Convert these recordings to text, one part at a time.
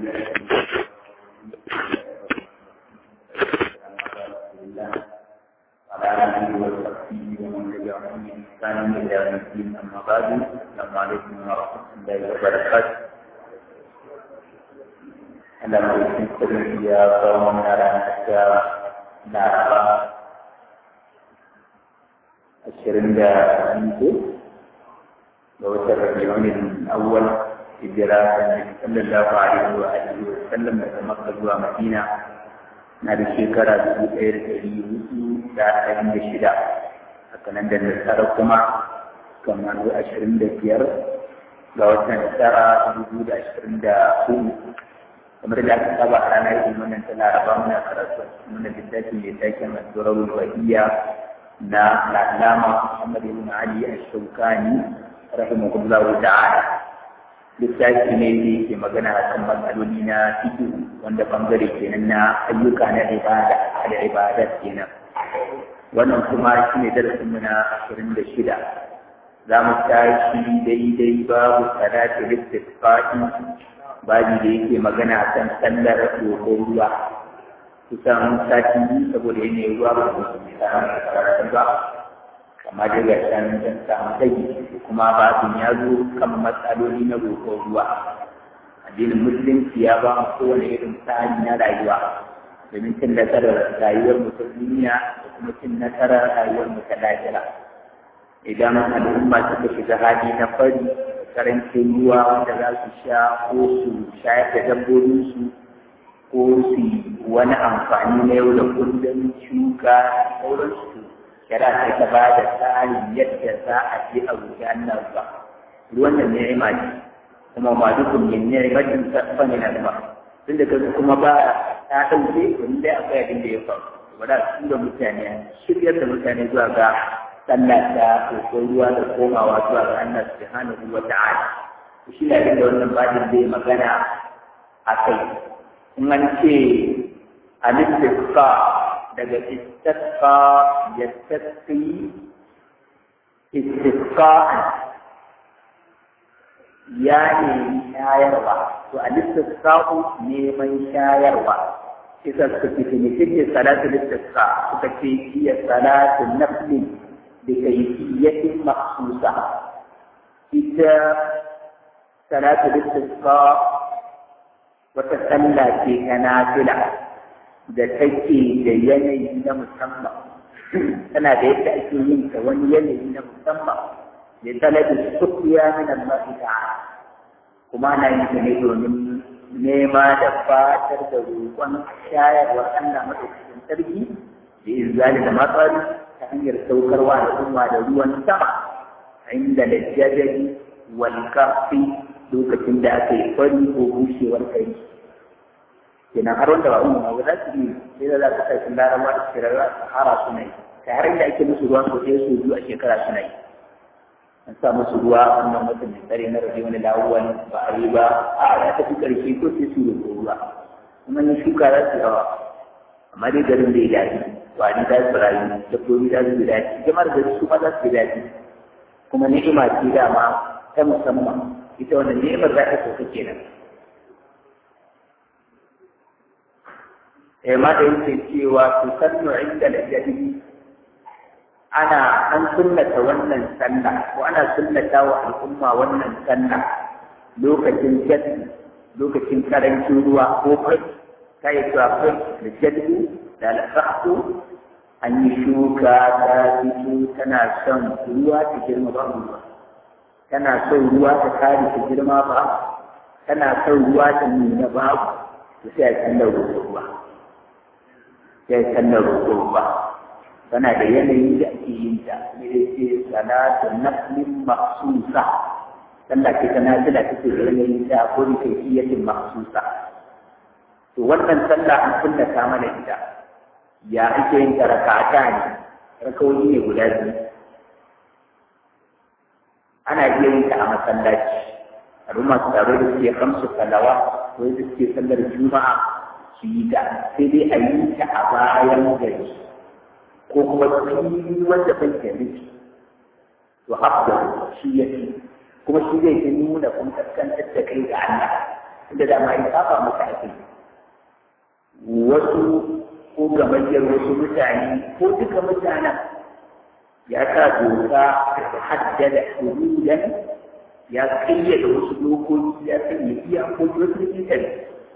وعلى آله وصحبه ومن تبعهم بإحسان إلى يوم الدين أما بعد السلام عليكم ورحمة الله وبركاته Anda mungkin dia kaum menarangnya Nara Asyirin dan itu Bahwa Rabiul Awal Hijrah Sallallahu Alaihi wa alihi Wasallam Dari Makkah dua Madinah Na da shekara dubu ɗaya da ɗari hudu da arba'in da shida haka nan da nasara kuma kamar ashirin da biyar ga watan tara dubu da ashirin da hudu kamar da aka saba a ranar yin wannan ta laraba muna karatu muna littafi mai taken addu'ar wahiyya na lalama Muhammad ibn Ali ash-Shawkani rahimahullahu ta'ala littafi ne da yake magana a kan matsaloli na fiki wanda bangare kenan na ayyuka na ibada da ibada kenan wannan kuma shi ne darasin mu na ashirin da shida za mu tashi daidai babu salati listifaqi babi da yake magana a kan sallar roƙon ruwa kusan sati biyu saboda yanayin ruwa ba su mai samun karatu ba kama daga can don samu rage kuma babin ya zo kan matsaloli na roƙon ruwa addinin musulunci ya ba mu kowane irin tsari na rayuwa domin cin nasarar rayuwar mu ta duniya da kuma cin nasarar rayuwar mu ta lahira idan al'umma suka shiga hali na fari karancin ruwa wanda za su sha ko su shayar da dabbobinsu ko su wani amfani na yau da kullum shuka sauransu kira sai ta ba da tsarin yadda za a je a gudanar ba ruwan da ni'ima ce kuma ma dukkan yin ni'imatin sarfa ne na ba tunda kaga kuma ba ta dauke wani dai akwai abin da ya faru wanda su da mutane shiryar da mutane zuwa ga sallah da kokon ruwa da komawa zuwa ga Allah subhanahu wa ta'ala shi ne abin da wannan bajin zai magana a kai in an ce al-istiqa daga istasqa yastasqi istisqa'an ya nemi shayarwa to a listasqa'u neman shayarwa isa suka ce ne kike salatu listasqa suka ce hiya salatu nafli bi kayfiyatin makhsusa ita salatu listasqa wata sallah ce ta nafila da take da yanayi na musamman tana da yadda ake yin ta wani yanayi na musamman da talabi sukiya min Allah ta'ala kuma na yin ta ne domin nema da fatar da roƙon shayarwar Allah madaukakin sarki da izali da matsari ta hanyar saukarwa da umma da ruwan sama inda da jadari wal kafi lokacin da aka yi fari ko bushewar kai kenan har wanda ba umma ba za su yi sai da za ka sai larabawa da shirarra sahara suna yi ta har da ake musu ruwan ko sai su biyu a shekara suna yi an sa musu ruwa wannan watan da tsare na rabi wani lawuwan ba a yi ba a ya tafi karshe ko sai su roƙo ruwa kuma ni shuka za su yawa amma dai garin da ya daɗi wani za su rayu dabbobi za su yi daɗi jama'ar gari su ma za su yi daɗi kuma ni'ima ce dama ta musamman ita wannan ni'imar za ta sauka kenan ma da yake cewa su sannu inda da jadi ana an sunnata wannan sallah ko ana sunnata wa al'umma wannan sallah lokacin jadi lokacin karancin ruwa ko fai ta yi cewa fai da jadi da alfahku an yi shuka ta fito tana son ruwa ta girma ba ruwa tana son ruwa ta kare ta girma ba tana son ruwa ta nuna babu to sai a sallar ruwa sai sallar roƙo ba tana da yanayin da ake yin ta ne da ce salatu naflin maksusa sallah ce ta nafila take da yanayin ta ko da kaifiyatin maksusa to wannan sallah an kullata mana ita ya ake yin ta rakata ne rakawoyi ne guda biyu ana iya yin ta a masallaci al'umma su taro da suke kamsu salawa ko da suke sallar juma'a su yi ta sai dai a yi ta a bayan gari ko kuma fili wanda bai da nufi to hafda shi ya fi kuma shi zai fi nuna kun kaskantar da kai ga Allah inda da ma ya saba masa ake wasu ko gamayyar wasu mutane ko duka mutanen ya sa doka haddada hududan ya kayyade wasu dokoki ya sanya iyakoki wasu mutane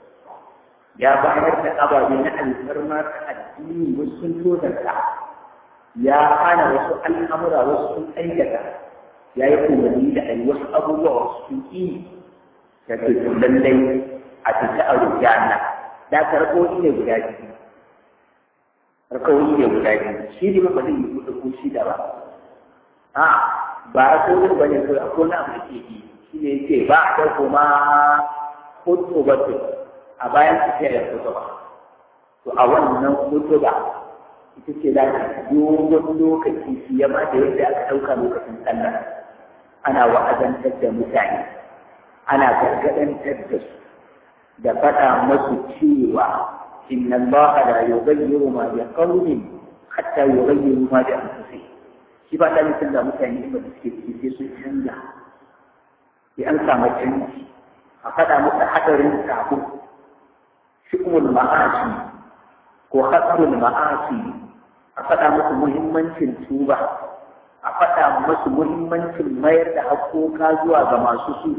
ya bayar da ababe na alfarma ta addini wasu sun tozarta ya hana wasu al'amura wasu sun aikata ya yi umarni da a yi wasu abubuwa wasu sun ƙi da ke lallai a fita a rufe Allah da karɓoɗi ne guda biyu karɓoɗi ne guda biyu shi ne ba zai yi kuɗi ko shi da ba a ba a ko ba ne kawai akwai na abu da ke yi shi ne ce ba a ɗauko ma hoto ba a bayan tafiya da hoto ba to a wannan hoto ba ita ce za ta dogon lokaci fiye ma da yadda aka ɗauka lokacin sallah ana wa'azantar da mutane ana gargaɗantar da su da faɗa masu cewa inna Allah la yughayyiru ma bi qawmin hatta yughayyiru ma bi anfusihim shi ba da mutum da mutane ba suke ciki sai sun canza sai an samu canji a faɗa musu hadarin sabo shi'umul ma'asi ko hasrul ma'asi a faɗa musu muhimmancin tuba a faɗa musu muhimmancin mayar da haƙoƙa zuwa ga masu su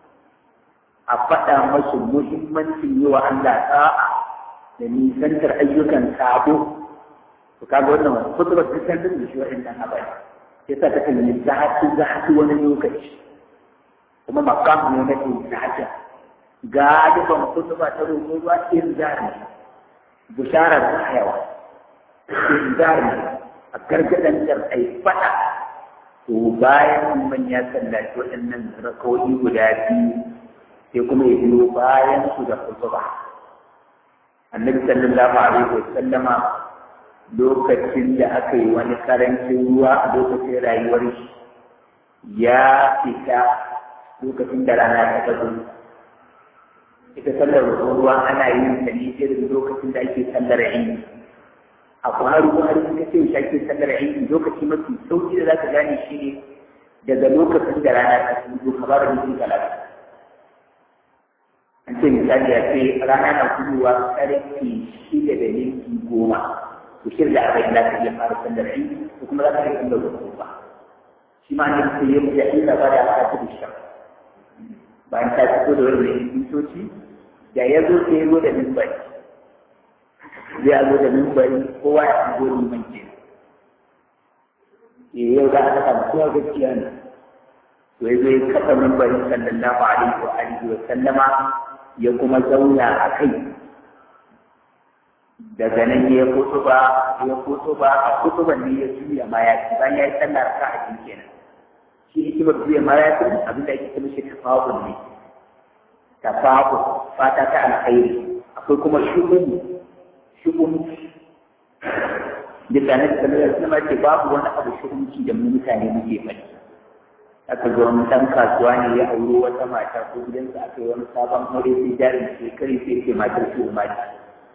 a faɗa musu muhimmancin yi wa Allah ta'a da nisantar ayyukan sabo to kaga wannan kutubar ta san da shi wa'annan abai sai sa ta kan yi zafi zafi wani lokaci kuma makamu ne na zafi galiban kutuba ta roƙo ruwa in zari bisharar yawa inzari a gargadantar a yi fada to bayan man ya sallaci waɗannan rakawoyi guda biyu sai kuma ya biyo bayan su da kutuba annabi sallallahu alaihi wa sallama lokacin da aka yi wani karancin ruwa a lokacin rayuwar shi ya fita lokacin da rana ta tazo ita sallar ruwa ana yin ta ne irin lokacin da ake sallar aini a buhari buhari suka ce shi ake sallar aiki lokaci mafi sauki da za ka gane shi ne daga lokacin da rana ta fito kamar da mutum talata an ce misali a ce rana na fitowa karfe shida da minti goma to shirya da arba'in za ka iya fara sallar aiki ko kuma za ka iya sallar wasu ba shi ma ne sai ya mutu inda ba da aka ci da shi bayan ta fito da wani mintoci da ya zo sai ya zo da mimbari zai zo da mimbari kowa ya zo liman ke eh yau da aka samu kowa gaskiya ne to ya zo ya kafa mimbari sallallahu alaihi wa alihi wa sallama ya kuma zauna a kai daga nan ya fito ba ya fito ba a kutuban ne ya juya ma ya ci bayan ya yi sallar ka a cikin kenan shi hikimar juya ma ya ci abin da ake ce mishi tafa'ul ne tafa'ul fata ta alkhairi akwai kuma shugun shugunci da tsanar da tsanar da ce babu wani abu shugunci da mu mutane muke faɗi aka ga wani ɗan kasuwa ne ya auro wata mata ko gidansa aka yi wani sabon aure sai jarin shekari sai ce matar su mata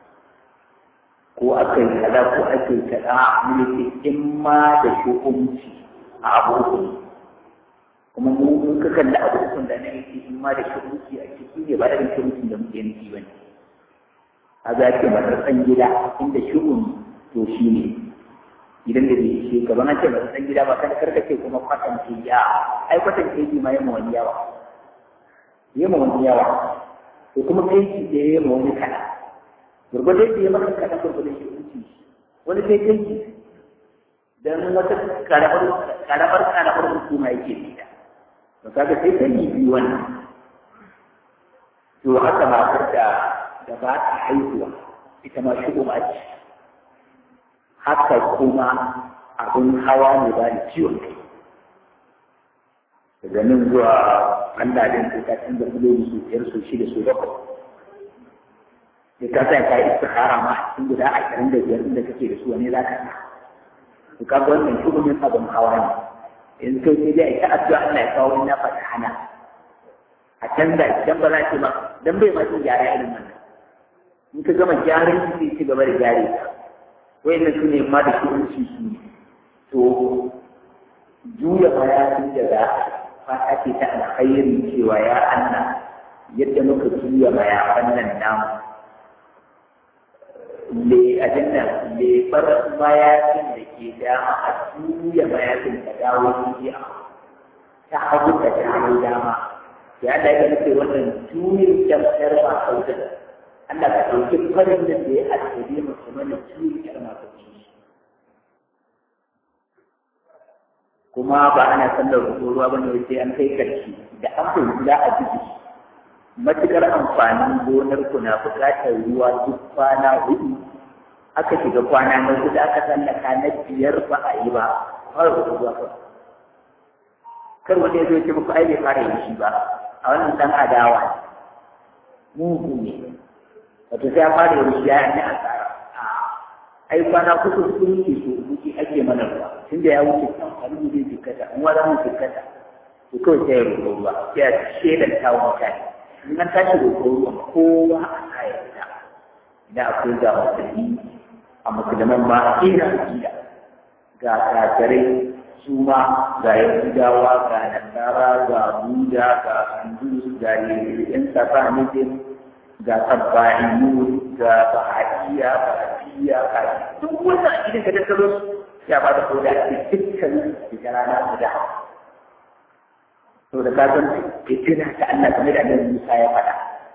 ko aka yi kaza ko aka yi kaza mu ce in ma da shugunci a abu kuma mu in ka kalli abu da na yake in ma da shugunci a ciki ne ba da shuguncin da muke nufi ba ne a za ce matsatsan gida inda shugun to shi ne idan da bai ishe ka bana ce matsatsan gida ba kan karkace kuma kwatance ya ai kwatance ji ma yamma wani yawa yamma wani yawa to kuma kai ki da yamma wani kana gurgurde da ya maka kana gurgurde shi kunci wani sai kai ki dan wata karamar karamar karamar hukuma yake da to kaga sai kai biyu wannan to haka matar da da ba ta haihuwa ita ma shi kuma ce haka kuma abin hawa ne ba da ciwon kai daga nan zuwa Allah din ko ka canza filoli su biyar su shida su bakwai sai ka sa ka yi istikhara ma cikin guda ashirin da biyar inda kake da su wani za ka sa to ka ga wannan shugumin abin hawa ne yanzu kai sai dai a ta addu'a Allah ya kawo wani na fata hana a canza idan ba za ce ba dan bai ma cin gyara irin wannan in ka gama gyaran shi sai ci gaba da gyare ka wayannan su ne ma da shi su to juya mayafin da za fata ce ta alkhairi cewa ya Allah yadda muka juya mayafan nan namu le abin nan lebar mayafin da ke dama a juya mayafin ta dawo jiya ta hagu ta dawo dama ya da ya nufi wannan juyin jamsar ba kauda Allah ka ɗauki farin da ya asiri musulman juyin yar masu kuma ba ana sallar ruwa ba ne sai an kai karshe da an fahimci za a jiki matuƙar amfanin gonar ku na buƙatar ruwa duk kwana hudu aka shiga kwana na hudu aka tsallaka na biyar ba a yi ba fara ruwa ba kar wani ya zo ce muku ai bai fara yin shi ba a wannan dan adawa mugu ne wato sai ya fara yin shi ya yi asara ai kwana kusa sun yi so wuce ake mana ruwa tun da ya wuce kan wani zai jikkata in wani mun jikkata to kawai sai ya roƙo ruwa sai ya shelanta wa mutane in an tashi roƙo ruwa kowa a kayanta idan akwai ga musulmi a musulman ma a kera gida ga kafirai su ma ga yahudawa ga nasara ga buda ga hindu ga yan safanism ga sabbaniyu ga bahaiya ga afiya ga duk wannan idan ka tattaro ya ba da koda a dukkan da rana guda to da ka san fitina ta Allah kamar da Annabi Musa ya faɗa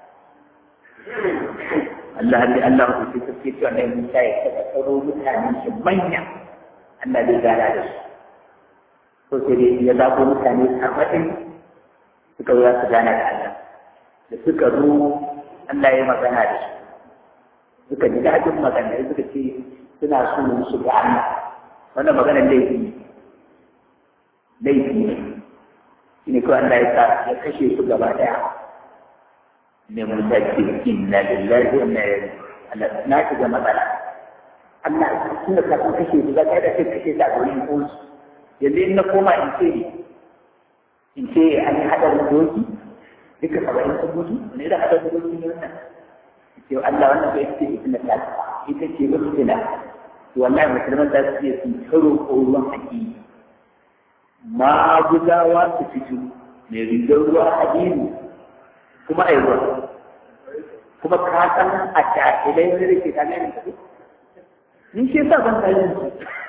Allah ne Allah ku ce take cewa Annabi Musa ya tattaro mutanen shi manya Allah zai gana da su to sai dai ya zaɓo mutane arba'in suka zo su gana da Allah da suka zo Allah ya magana da su suka ji daɗin magana suka ce suna so su ga Allah wannan magana laifi ne laifi ne shi ne kawai Allah ya sa ya kashe su gaba ɗaya ne mun da ke inna lillahi wa inna ilaihi Allah na shiga matsala Allah tun da ka kashe su za ka da kai kashe ta a wurin kosu yanzu in na koma in ce in ce an yi haɗarin doki duka saba'in sun mutu ne da haɗarin doki ne wannan ce Allah wannan bai ce ita ta ita ce ba fitina to wallahi musulman za su iya su karo ko ruwan haƙi ma gudawa su fito mai rigar ruwa hadini kuma ai ruwa kuma ka san a jahilai wani da ke kame da ni shi yasa ban tsayin su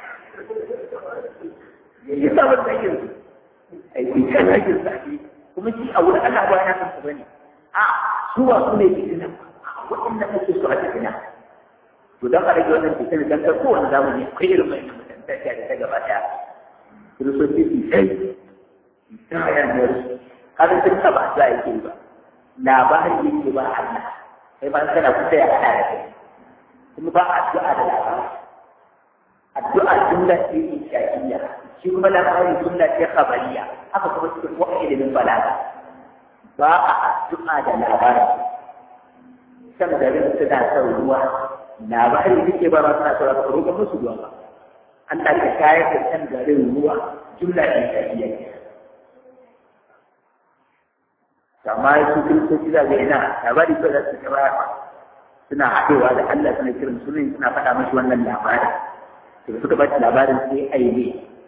ya sa ban tsayin su ai shi kan hakin sa'i kuma shi a wurin Allah ba ya san su bane a suwa su ne fitina waɗanda kake so a fitina to dan a rage wannan fitina dan kar kowane zamani akwai irin mai mutunta da ta gaba ɗaya kiristoci su sai ta yanar kada sun taba za a yi ba labari yake ba Allah sai ba kana kusa ya hada da kai kuma ba addu'a da labari addu'a jumla ce insha'iyya shi kuma labari jumla ce khabariya haka kuma cikin wani ilimin balaga ba a addu'a da labari can garin suna son ruwa labari suke ba suna son ruwa roƙa musu ruwa ba Allah ka shayar da can garin ruwa jumla insha'iyya amma su kiristoci za ga ina labari ko za su ga baya suna haɗewa da Allah suna kiran sunan suna faɗa mashi wannan labarin to suka ba labarin sai ai ne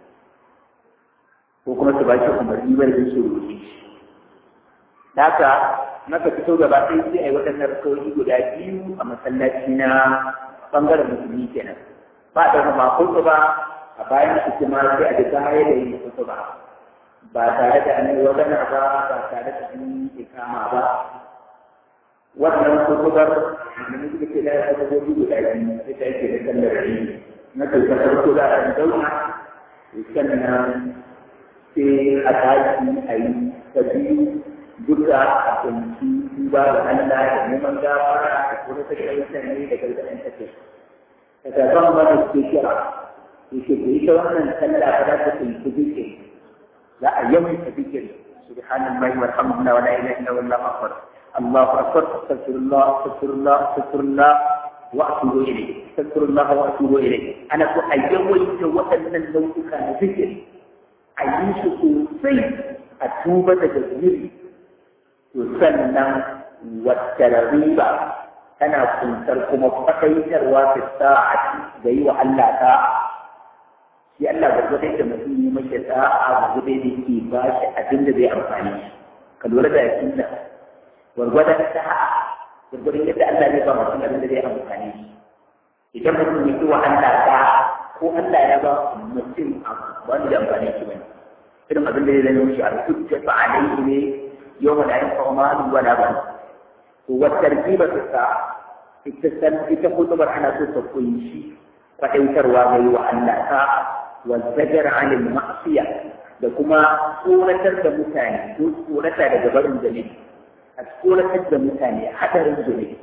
ko kuma su ba shi umarni bar da su roƙe haka naka fito gaba ɗaya sai ai waɗannan rakawoyi guda biyu a masallaci na ɓangaren musulmi kenan ba da ma ko ba a bayan su kuma sai a duka haye da yin ko ba ba tare da an yi magana ba ba tare da an yi ikama ba wannan kutubar da muke ke da ya zama guda biyu sai ta yake da sallar rini na kai ta farko za a zauna sannan sai a tashi a yi ta biyu duka a kunci duba da Allah da neman gafara da kuma ta kai mutane da gargaɗin ta kai. Ta gaban wani ke kira, yake ku ita wannan sallah ba za ta kunci zikiri لا يوم الذكر سبحان الله والحمد لله ولا اله الا الله اكبر الله اكبر استغفر الله استغفر الله استغفر الله واتوب اليه استغفر الله واتوب اليه انا كو ايوي وأن لو كان ذكر اعيش سوسي اتوب تجزيري تسنى والترغيب أنا كنت لكم فقيتر وفي الساعة زي وألا ساعة shi Allah gwargwadon da mutum yi mace da'a gwargwadon da ke ba shi abin da zai amfani ka lura da yakin da gwargwadon sa'a gwargwadon yadda Allah zai ba mutum abin da zai amfani shi idan mutum ya yi wa Allah ta ko Allah ya ba mutum wani da amfani shi bane irin abin da zai zama shi a hujja fa alaihi ne yawma la yanfa'u malun wala ban to wa tartiba ta sa ita san ita kutubar ana so ta kunshi faɗaitarwa ga yi wa Allah ta wa zajar anil ma'siya da kuma tsoratar da mutane ko tsorata daga barin zunubi a tsoratar da mutane hadarin zunubi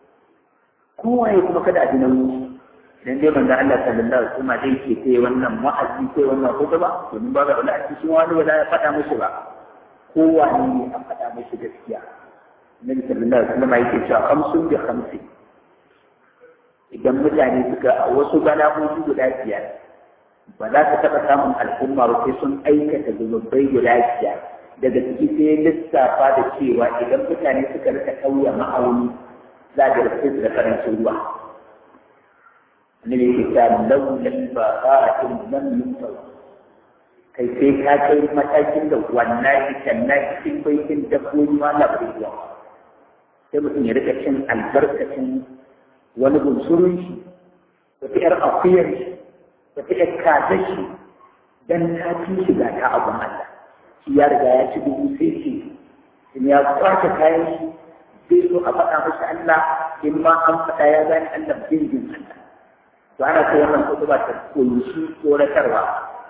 kowaye kuma kada a ji nauyi dan dai manzo Allah sallallahu alaihi wasallam dai ke sai wannan wa'azi sai wannan ba domin ba ga wani a cikin wani ba ya faɗa mushi ba kowane ne a faɗa mushi gaskiya Nabi sallallahu alaihi wasallam yake cewa khamsun bi khamsin idan mutane suka a wasu bala'o'i guda biyar ba za ka taɓa samun al'umma ba sai sun aikata zunubai guda biyar daga ciki sai lissafa da cewa idan mutane suka rika kauya ma'auni za a ga su da karancin ruwa annabi yake ta laulan ba ba'atin lam yunfar kai sai ka kai matakin da wannan ikan na cikin baitin dabbobi ma na ruwa sai mutum ya rika cin albarkacin wani bunsurun shi wata ‘yar akuyar shi wata ‘yar kazar shi don ta fi shiga ta abin Allah shi ya riga ya ci dubu sai ce in ya kwace kayan shi zai so a faɗa masa Allah in ma an faɗa ya gane Allah bin bin Allah to ana so wannan kutuba ta kunshi tsoratarwa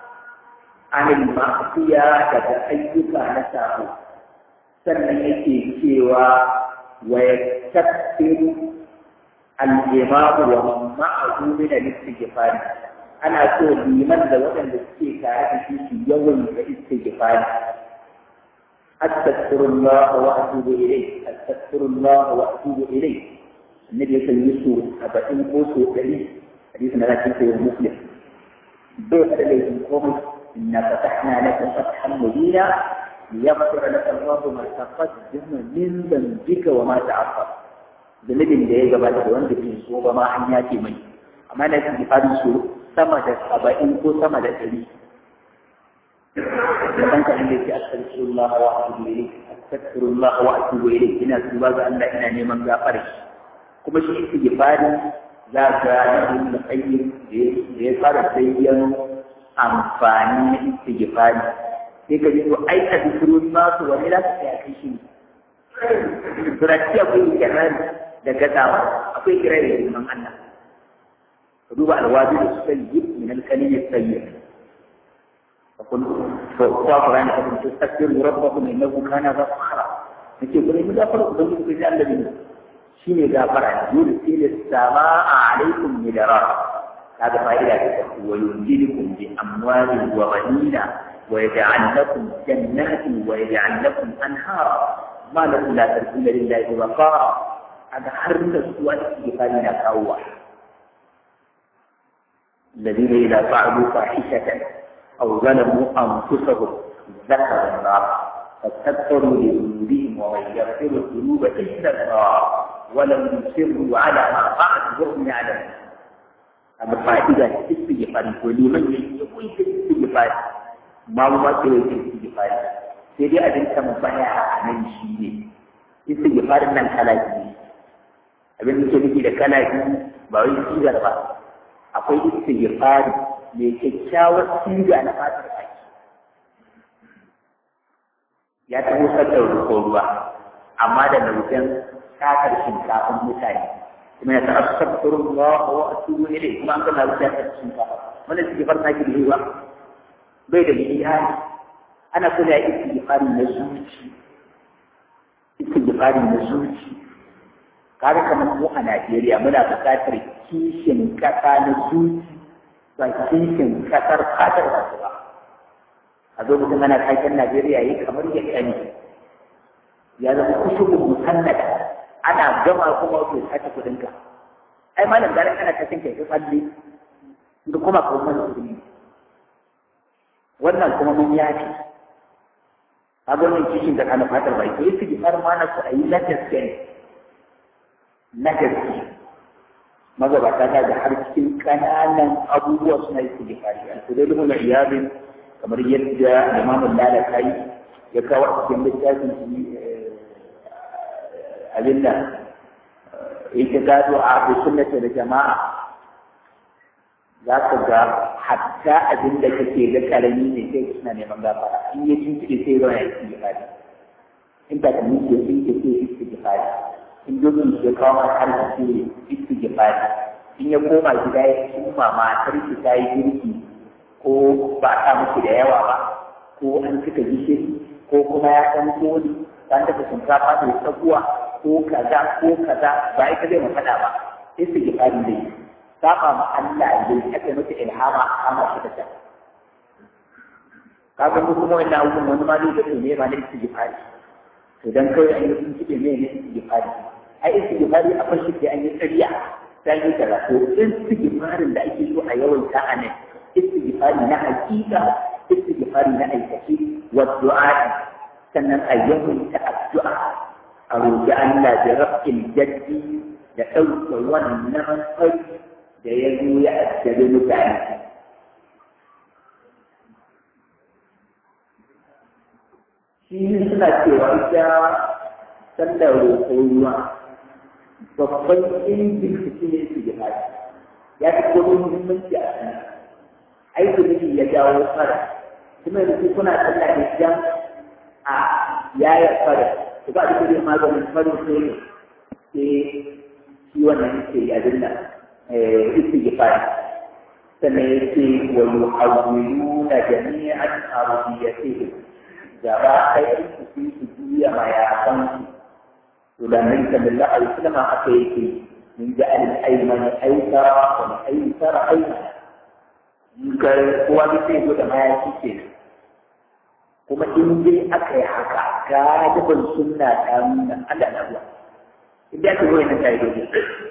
anil ma'asiya daga ayyuka na sabo sannan yake cewa wa yaktafiru al'imamu wa ma'azu min al-istighfar ana so liman da waɗanda suke tare da shi su yawan da istighfar astaghfirullah wa atubu ilayh astaghfirullah wa atubu ilayh annabi ya yi su saba'in ko so ɗari hadisi na cikin sayyid muslim bai faɗa laifin komai inna fatahna laka fathan mubina liyaghfira laka Allahu ma taqaddama min dhanbika wa ma ta'akhkhara zunubin da ya gabata da wanda bai so ba ma an yace mai amma na cikin fadin su sama da saba'in ko sama da ɗari da ɗan kaɗan da yake astaghfirullah wa atubu ilayk astaghfirullah wa atubu ilayk ina tuba ga Allah ina neman gafara kuma shi istighfari za ka yi da qayyim da ya fara sayyan amfani na istighfari sai ka ji to ai astaghfirullah to wani za ka tsaya kai shi Turaki akwai ikirari da gazawa akwai ikirari da girman Allah. Ka duba alwazi da su sayi min alkalimi sayi. Fakun kwa Qur'an ka kuntu tastaghfiru rabbakum innahu kana ghafara. Nake gure mu gafara ubangiji ku ji Allah ne. Shine gafara yursilu samaa alaikum midara. Kaga fa'ida ta wa yunjilukum bi amwalin wa banina wa yaj'al lakum jannatin wa yaj'al lakum anhara. ما لكم لا ترجون لله وقارا هذا حرم السؤال استغفارنا كأول الذين إذا فعلوا فاحشة أو ظلموا أنفسهم ذكروا الله فاستغفروا لذنوبهم ومن يغفر الذنوب إلا الله ولم يصروا على ما فعلوا وهم يعلمون أما فائدة الاستغفار ولمن يقول الاستغفار ما هو الاستغفار sai dai abin tambaya a nan shi ne istighfarin nan kala biyu abin da ke nufi da kala biyu ba wai sigar ba akwai istighfari mai kyakkyawar siga na fatar baki ya taho saddar ko ruwa amma da nau'in sakar shinkafin mutane kuma ya ta'ar sabturun ruwa wa atubu ilai kuma an kana wuce ta shinkafa wannan istighfar na ki da ruwa bai da iyali ana so da istighfari na zuci istighfari na zuci kaga kamar mu a Najeriya muna buƙatar kishin ƙasa na zuci ba kishin ƙasar fatar wasu ba a zo mutum ana taken Najeriya yi kamar ya kani ya zama kusurin musannada ana gama kuma wato sace kuɗinka ai malam garin ana taken kai tsalle da kuma kawo mana kuɗi wannan kuma mun yafi a wannan kishin da kana fatar bai to yake fara mana su a yi na gaske na gaske magabata ta da har cikin kananan abubuwa suna yi su gifari a su dai mun iyabin kamar yadda imamu lalakai ya kawo a cikin littafin abin da yake gado a abu sunnati da jama'a za ka ga hatta abin da kake ga karami ne sai suna neman gafara in ya tuntuɓe sai ruwan ya ci gifari in ta kan ke sun ke sai iski gifari in dokin ke kawo ma har da sai iski gifari in ya koma gida ya kuma matar ki ta yi girki ko ba a miki da yawa ba ko an cika gishiri ko kuma ya ɗan koli an dafa shinkafa mai tsakuwa ko kaza ko kaza ba ita zai faɗa ba sai su ji fari dai saba ma Allah ne ake mata ilhama a kama shi da ta kaga mu kuma wannan abubuwan wani ma zai ga ne ba ne su ji fari to dan kawai an yi sun kiɗe ne ne su ji fari ai su ji fari a fashi sai an yi tsariya sai yi kaza to in su ji farin da ake so a yawaita a nan istighfari na hakika istighfari na aikace wa du'a sannan a yawaita addu'a a roƙi Allah da rafin jaddi da ɗauke wannan fari da ya zo ya addabi mutane shi suna cewa ita sallar roƙo ruwa babban injin su ne su ya fi kuma muhimmanci a sanar aiki miji ya jawo fara kuma yanzu kuna sallah da jan a yaya fara to ba duk da maganin farin sai ne sai shi wannan yake ya dinna eh istighfar sannan yake wa yuhawwiluna jami'an arabiyatihi gaba ɗaya su fi su juya mayakan su to da nan sallallahu alaihi wasallam aka yake min ja'al al-ayman aysara wa al-aysara aymana ga kowa da sai zo da mayaki ke kuma in dai aka yi haka galibin sunna ta nuna Allah na ruwa in dai aka zo yana tayi dole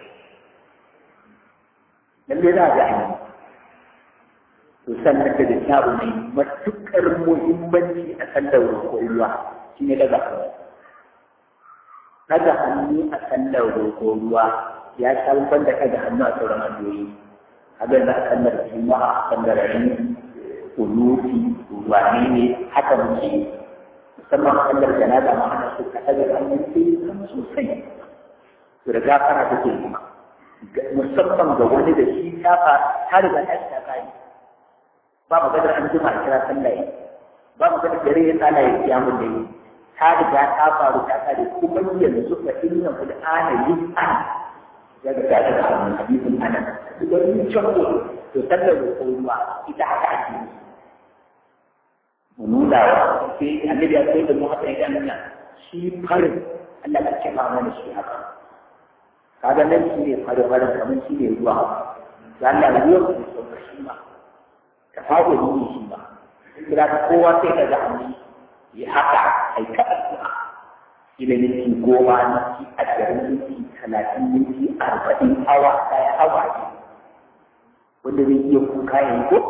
lalle za a ga ainihi to sannan da kyawu mai matuƙar muhimmanci a sallar roƙon ruwa shi ne daga hannu daga hannu a sallar roƙon ruwa ya sha da daga hannu a sauran hanyoyi abin da aka nar juma'a kan da rani kunuti wani ne haka muke musamman kallar janaza ma ana so ka ɗaga hannun sai sosai to da gafara take kuma musamman ga wani da shi shafa ta riga ta ta kai ba mu gadar an jima a kira sallah yi ba mu gadar dare ya tsala ya kiyamun da yi ta riga ta faru ta kare kuma yanzu fa inna fil ana yus'an ya ga ta da wannan hadisin anan idan mun chakko to sallar da ruwa ita haka ake yi mu nuna wa sai annabi ya sai da mu haka idan nan shi farin Allah ka ce ma mana shi haka kaga nan shi ne farin farin kamar shi ne ruwa da Allah ruwa ku sauka shi ma ka fago ni shi ma kira ka kowa sai ka ga hannu ya haka ai ka addu'a ila minti goma minti ashirin minti talatin minti arba'in awa ɗaya awa ne wanda zai iya kuka yanzu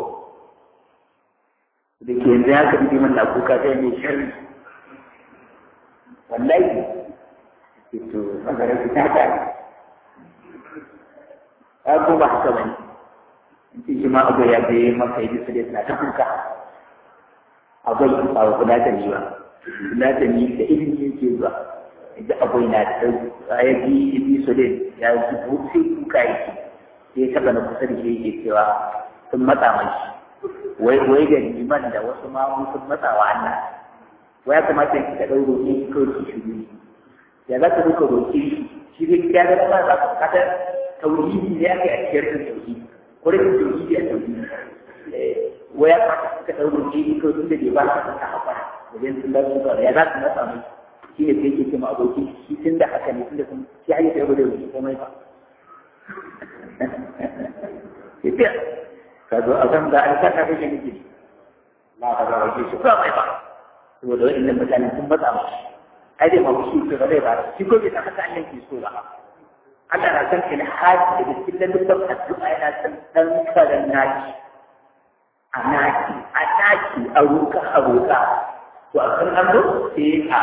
da ke yanzu ya kaɗi man na kuka sai mai sharri wallahi to ɓangaren su ta ta ya kuma haka bane in ce shi ma abu ya je maka yi su da suna ta kuka akwai ba wa kula da ni ba kula da ni da ilimi yake zuwa idan akwai na da ya ji ibi su da ya ji sai kuka yake sai taɓa na kusa da shi yake cewa sun matsa mashi wai wai da liman da wasu mamu sun matsa wa Allah wai ya kamata ki ka ɗau roƙe ki kawai ki shiru ya za ka duka roƙe shi zai kira da kuma za ka kata tauhidi ne ake a cikin da tauhidi ko da tauhidi a tauhidi wai ya kamata ka ɗau roƙe ki kawai tunda bai ba ka ka haƙura wajen sun da suka ya za ka matsa mai shi ne sai ke ce ma abokin shi tun da haka ne tunda sun shi hanyar da ya gudu da komai ba Ita, kazo a kan da an saka kake nake la ka ga wake shi ba mai ba saboda wa'annan mutane sun matsa ma ai dai ma shi ko bai ba shi ko bai haka Allah ke so ba Allah na san in haji da cikin lalluban addu'a yana san dan karan naki a naki a naki a roka a roka to a kan an zo sai a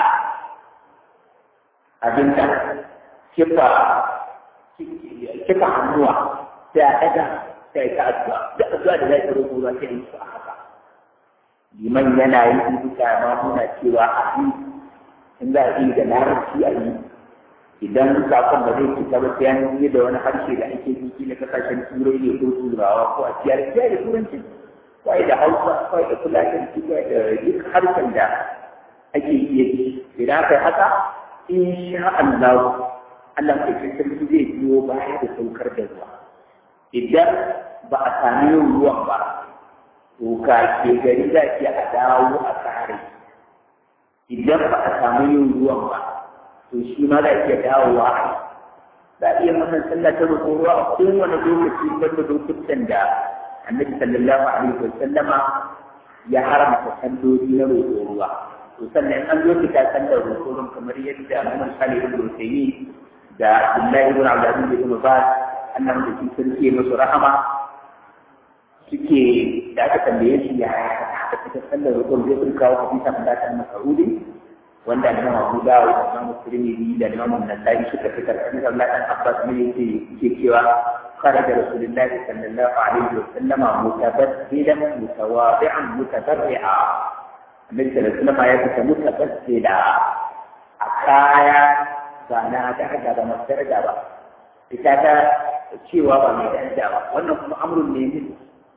abinda kifa kifa hannuwa sai a ɗaga sai ta addu'a da addu'a da zai tsaro ruwa sai yi su a haka liman yana yi duka ma muna cewa a yi in za a yi da larabci a yi idan sakon ba zai fita ba sai an yi da wani harshe da ake yi na kasashen turai ne ko turawa ko a ciyar ciyar da turanci ko da hausa ko da fulatanci ko da duk harshen da ake iya yi idan aka yi haka in sha Allah Allah mai sarki zai biyo baya da saukar da ruwa idan ba a sami yin ruwan ba to ka ke gari za ki a dawo a kare idan ba a samu yin ruwan ba to shi ma za iya dawowa a za a iya wannan sallah ta roƙo ruwa a kowane lokaci wanda lokutan da annabi sallallahu alaihi wa sallama ya haramta salloli na roƙo ruwa to sannan an zo fita sallar roƙo ruwan kamar yadda Muhammad Salih ibn Uthaymeen da Abdullahi ibn Abdulaziz ibn Baz annan da sun ce musu rahama suke da aka tambaye shi ya aka fita sallar roƙon zai sun kawo hadisa da ta Mas'udi wanda Imam Abu Dawud da Imam Tirmidhi da Imam Nasa'i suka fitar da Allah dan Abbas ne yake yake cewa خرج رسول الله صلى الله عليه وسلم متبذلا متواضعا متبرعا النبي صلى الله عليه وسلم يبقى متبذلا أكايا فأنا أتحدى بمسترجع بقى ita ta cewa ba mai daraja ba wannan kuma amurin ne min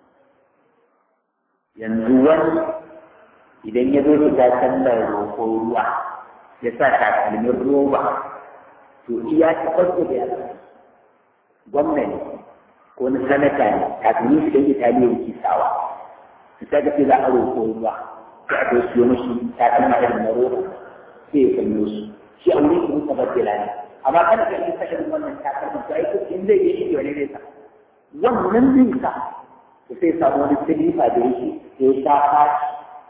yanzu wani idan ya zo shiga sallar roƙo ruwa ya sa takalmin roba to iya ta farko da yasa gwamna ne ko na sanata ne takalmin shi da italiya yake sawa su ta ga za a roƙo ruwa sai a zo siyo mashi takalma irin na roba sai ya sanyo su shi a wurin su musa babbila ne amma kada ka yi kashin wannan takalmin to aiki in zai yi shi wani zai sa wannan zai sa to sai samu wani silifa da yake ya sha fashi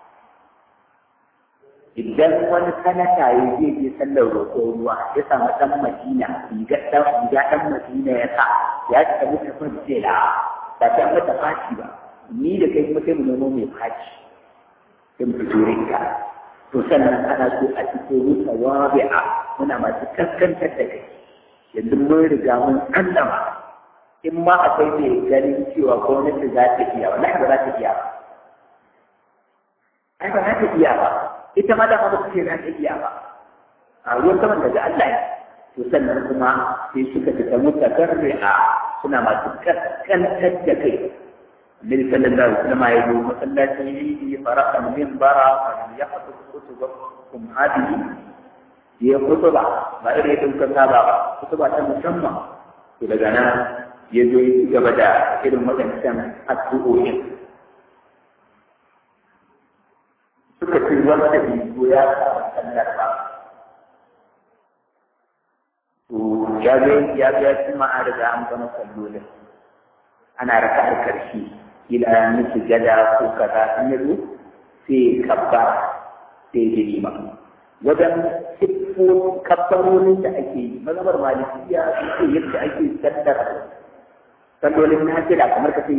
idan wani sanata ya je je sallar roƙo ruwa ya samu ɗan madina riga ɗan riga ɗan madina ya sa ya ci tabi ta kwanci da ba ta mata fashi ba ni da kai kuma sai mu nemo mai fashi sai mu fito rinka to sannan ana so a fito rusa wabi'a muna masu kaskantar da kai yanzu mun riga mun sallama in ma akwai mai ganin cewa gwamnati za ta iya wallahi ba za ta iya ba ai ba za ta iya ba ita ma dama ba su ce za ta iya ba a ruwan saman daga Allah ya to sannan kuma sai suka fita mutakarri'a suna masu kaskantar da kai النبي صلى الله عليه وسلم يقول مسلاتي فرق المنبر فليحفظ كتبكم هذه هي خطبة ما يريد كتابة خطبة مسمى إذا كان يجوي كبدا إلى مدن السؤول suka ce wanda bai ya samu sallar ba to ya zo ya zo ya ci ma'a daga an gama sallolin ana raka a karshe kila ya miki gada ko kaza in ya zo sai kabba sai ya lima wajen siffo kabbarorin da ake yi mazhabar malikiya su yadda ake sallar sallolin nafila kamar ka ce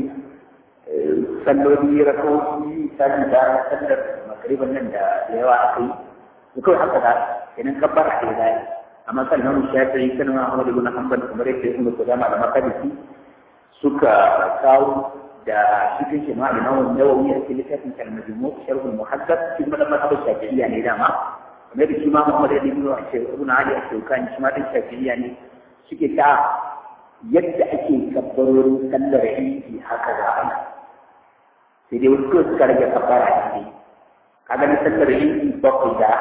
salloli rakoki sallar da sallar magriban nan da yawa aka yi kawai haka da kenan kabbar a ɗaya zai amma kan nan shafi'i kan Ahmad ibn Hanbal kamar yadda Ibn Qudama da Makadisi suka kawo da cikin shi ma Imam Nawawi a cikin littafin Al-Majmu' Sharh al-Muhaddab shi ma da mazhabin Shafi'iyya ne dama kamar da shi ma Muhammad ibn Ibn Ali al-Shawkani shi ma din Shafi'iyya ne suke ta yadda ake kabbarorin sallar Idi haka da ana sai dai wasu suka rage kabbara ne kaga ni sallar Idi bakwai da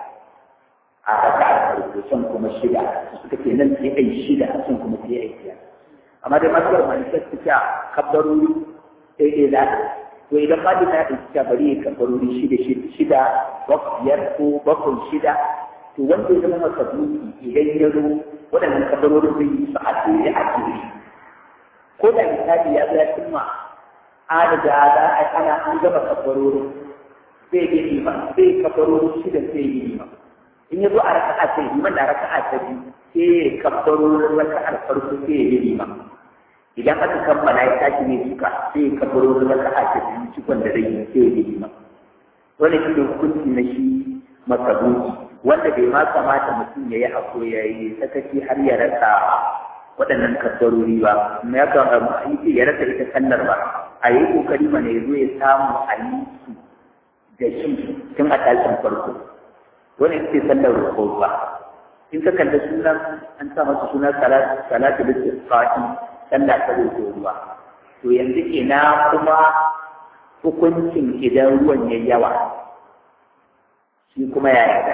a raka a farko sun kuma shida suka ce nan sai ai shida sun kuma sai ai biyar amma dai matsalar manifest ta kabbarori daidai za to idan ma da ya ta bari ya kabbarori shida shida biyar ko bakwai shida to wanda ya zama masa buki idan ya zo waɗannan kabbarorin zai yi su a tsere a tsere ko da misali ya zo ya cimma an riga za a ana an gama kabbarorin zai yi lima zai kabbarorin shida zai yi lima in ya zo a raka'a sai liman da raka'a ta biyu sai ya kabbarorin raka'ar farko sai ya yi lima idan aka kammala ya tashi ne suka sai ya kabbarorin raka'a ta biyu cikon da zai yi sai ya yi lima wani shi ne hukunci na shi masabuki wanda bai ma kamata mutum ya yi ako ya yi sakaci har ya rasa waɗannan kabbarori ba ya kama ya rasa ita sallar ba a yi kokari mana ya zo ya samu a yi su da shi tun a tashin farko wani ita sallar roƙo ba in ka kalli sunan an sa masa suna salatu da isfa'i sallah ta roƙo ruwa to yanzu ina kuma hukuncin idan ruwan ya yawa shi kuma yaya da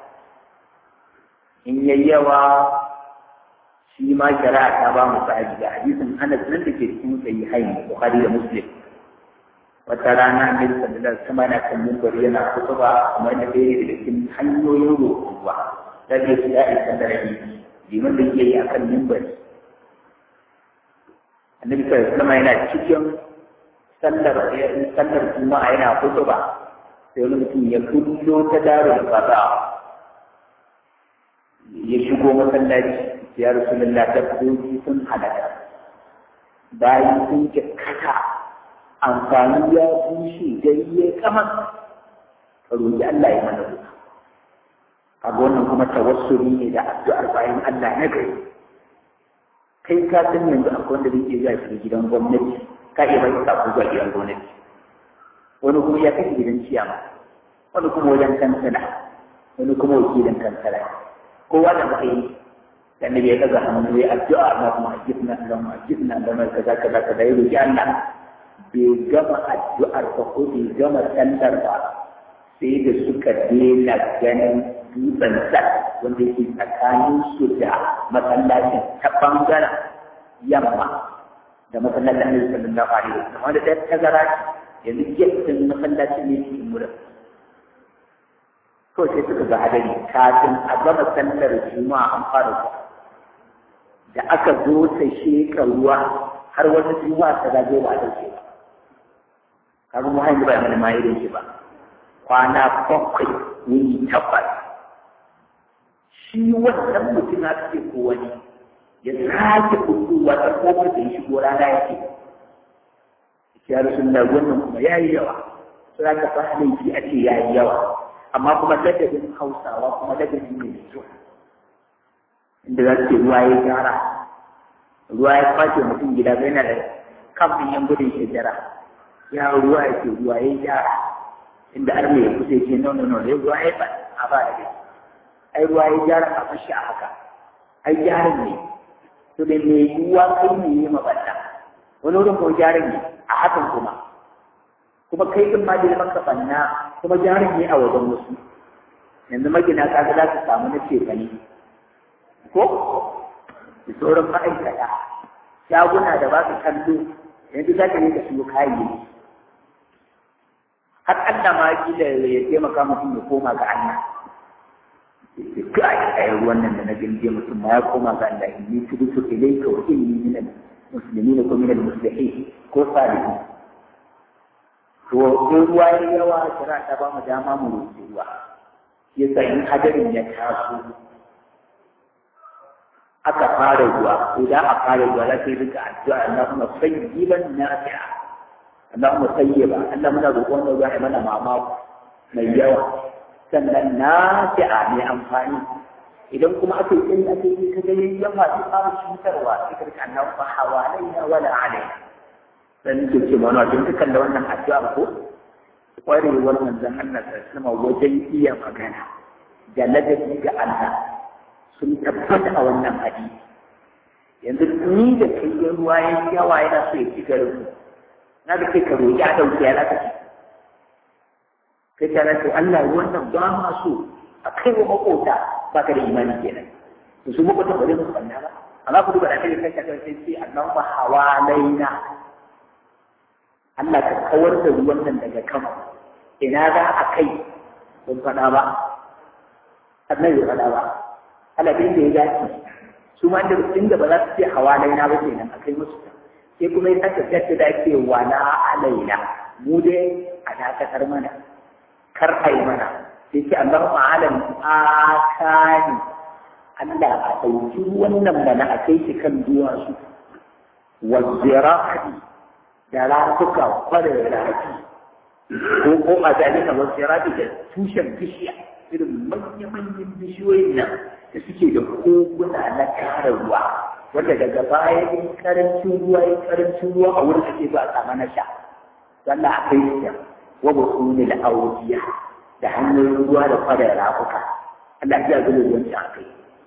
in ya yawa shi ma shari'a ta ba mu sahabi da hadisin Anas nan da ke cikin sahihain Bukhari da Muslim wata rana ne sallallahu alaihi wasallam yana kan minbari yana kutuba kuma yana ɗaya daga cikin hanyoyin roƙon ruwa da ke shi ya isa da rabi liman da yake yi akan minbari annabi sallallahu alaihi wasallam yana cikin sallar sallar juma'a yana kutuba sai wani mutum ya kullo ta darul qada ya shigo masallaci ya rasulullah dabbobi sun halaka bayan sun kata amfani ya bushe gari ya kama ka roƙi Allah ya mana ruwa kaga wannan kuma tawassuli ne da addu'ar bayan Allah na gari kai ka san yanzu akwai wanda zai iya zuwa gidan gwamnati ka iya bai sako zuwa gidan gwamnati wani kuma ya kai gidan ciyama wani kuma wajen kansala wani kuma wakilin kansala kowa da matsayi da annabi ya kaza hannu ya addu'a na kuma ajibna Allahumma ajibna Allahumma kaza kaza kaza ya roki Allah bai gama addu'ar ba ko bai gama sallar ba sai da suka daina ganin dutsen sa wanda yake tsakanin su da masallacin ta bangaren yamma da masallacin Annabi sallallahu alaihi wasallam wanda ta tazara yanzu gefen masallacin ne cikin wurin kawai sai suka ga hadari kafin a gama sallar juma'a an fara zuwa da aka zo ta sheka ruwa har wata juma'a ta zage ba a dauke ba kaga mu hanyar ba mana ma irin shi ba kwana bakwai wuni tabbas shi wannan mutum na ce ko wani ya sake fitowa ta kofar da ya shigo rana yake ya rasu da wannan kuma ya yi yawa sai ka fa laifi a ce ya yi yawa amma kuma ladabin hausawa kuma ladabi mai kyau inda za su ce ruwa ya gyara ruwa ya kwace mutum gida bai na da kamfin yan gudun shekara ya ruwa ya ce ruwa ya gyara inda arme ya kusa ce no no no ya ruwa ya ba a ba da gaske ai ruwa ya gyara a fashi a haka ai gyaran ne to da mai yiwuwa kai ne ya maballa wani wurin ko gyaran ne a hakan kuma kuma kai din ma da maka banna kuma gyaran ne a wajen wasu yanzu magina kaga za su samu na cefane ko da sauran ma'aikata shaguna da ba su kallo yanzu za ka yi ka siyo kayayyaki har Allah ma kila ya taimaka mutum ya koma ga Allah ga a yi ruwan nan da na gilge mutum ma ya koma ga Allah in yi tudu su ilaika wa inni min al-muslimin ko min al-muslihin ko salihin to ko ruwa ya yawa kira ta ba mu dama mu roƙi ruwa yasa in hadarin ya taso aka fara ruwa idan a fara ruwa za ka yi rika addu'a Allahumma sayyiban nafi'a Allahumma sayyiba Allah muna roƙon da ruwa ya mana mamako mai yawa sannan nafi'a mai amfani idan kuma aka yi tsayi aka yi ka ga yayyan masu fara cutarwa sai ka rika Allahumma hawalaina wala alaina dan ke ce mana don ka kalla wannan addu'a ko kwarewar manzon Allah sallallahu alaihi wajen iya magana da ladabi ga Allah sun tabbata a wannan hadisi yanzu ni da kai ya ruwa ya yawa yana so ya ci garin na da kai ka roƙi a ɗauki ya laka kai ta rasu Allah ruwan nan ba ma so a kai wa makota ba ka da imani kenan to su makota ba zai musu banna ba amma ku duba da kai kai ka sai sai Allah ba hawalaina Allah ka kawar da ruwan nan daga kan ina za a kai ban faɗa ba annabi ya faɗa ba alabin da ya dace su ma da inda ba za su ce hawa laina ba kenan a kai musu sai kuma ya saka gaske da ake wala alaina mu dai a dakatar mana kar a yi mana sai ce Allah ma'alam akani Allah a ɗauki wannan mana a kai shi kan duwatsu wa zira'i da rafuka kwarar rafi ko ko a zalika wa zira'i da tushen bishiya irin manya-manyan bishiyoyin nan da suke da koguna na kare ruwa wanda daga baya in karancin ruwa in karancin ruwa a wurin ake zuwa sama na sha sannan a kai su wa ba su ne da audiya da hanyoyin ruwa da fara rafuka Allah ya zuba ruwan a kai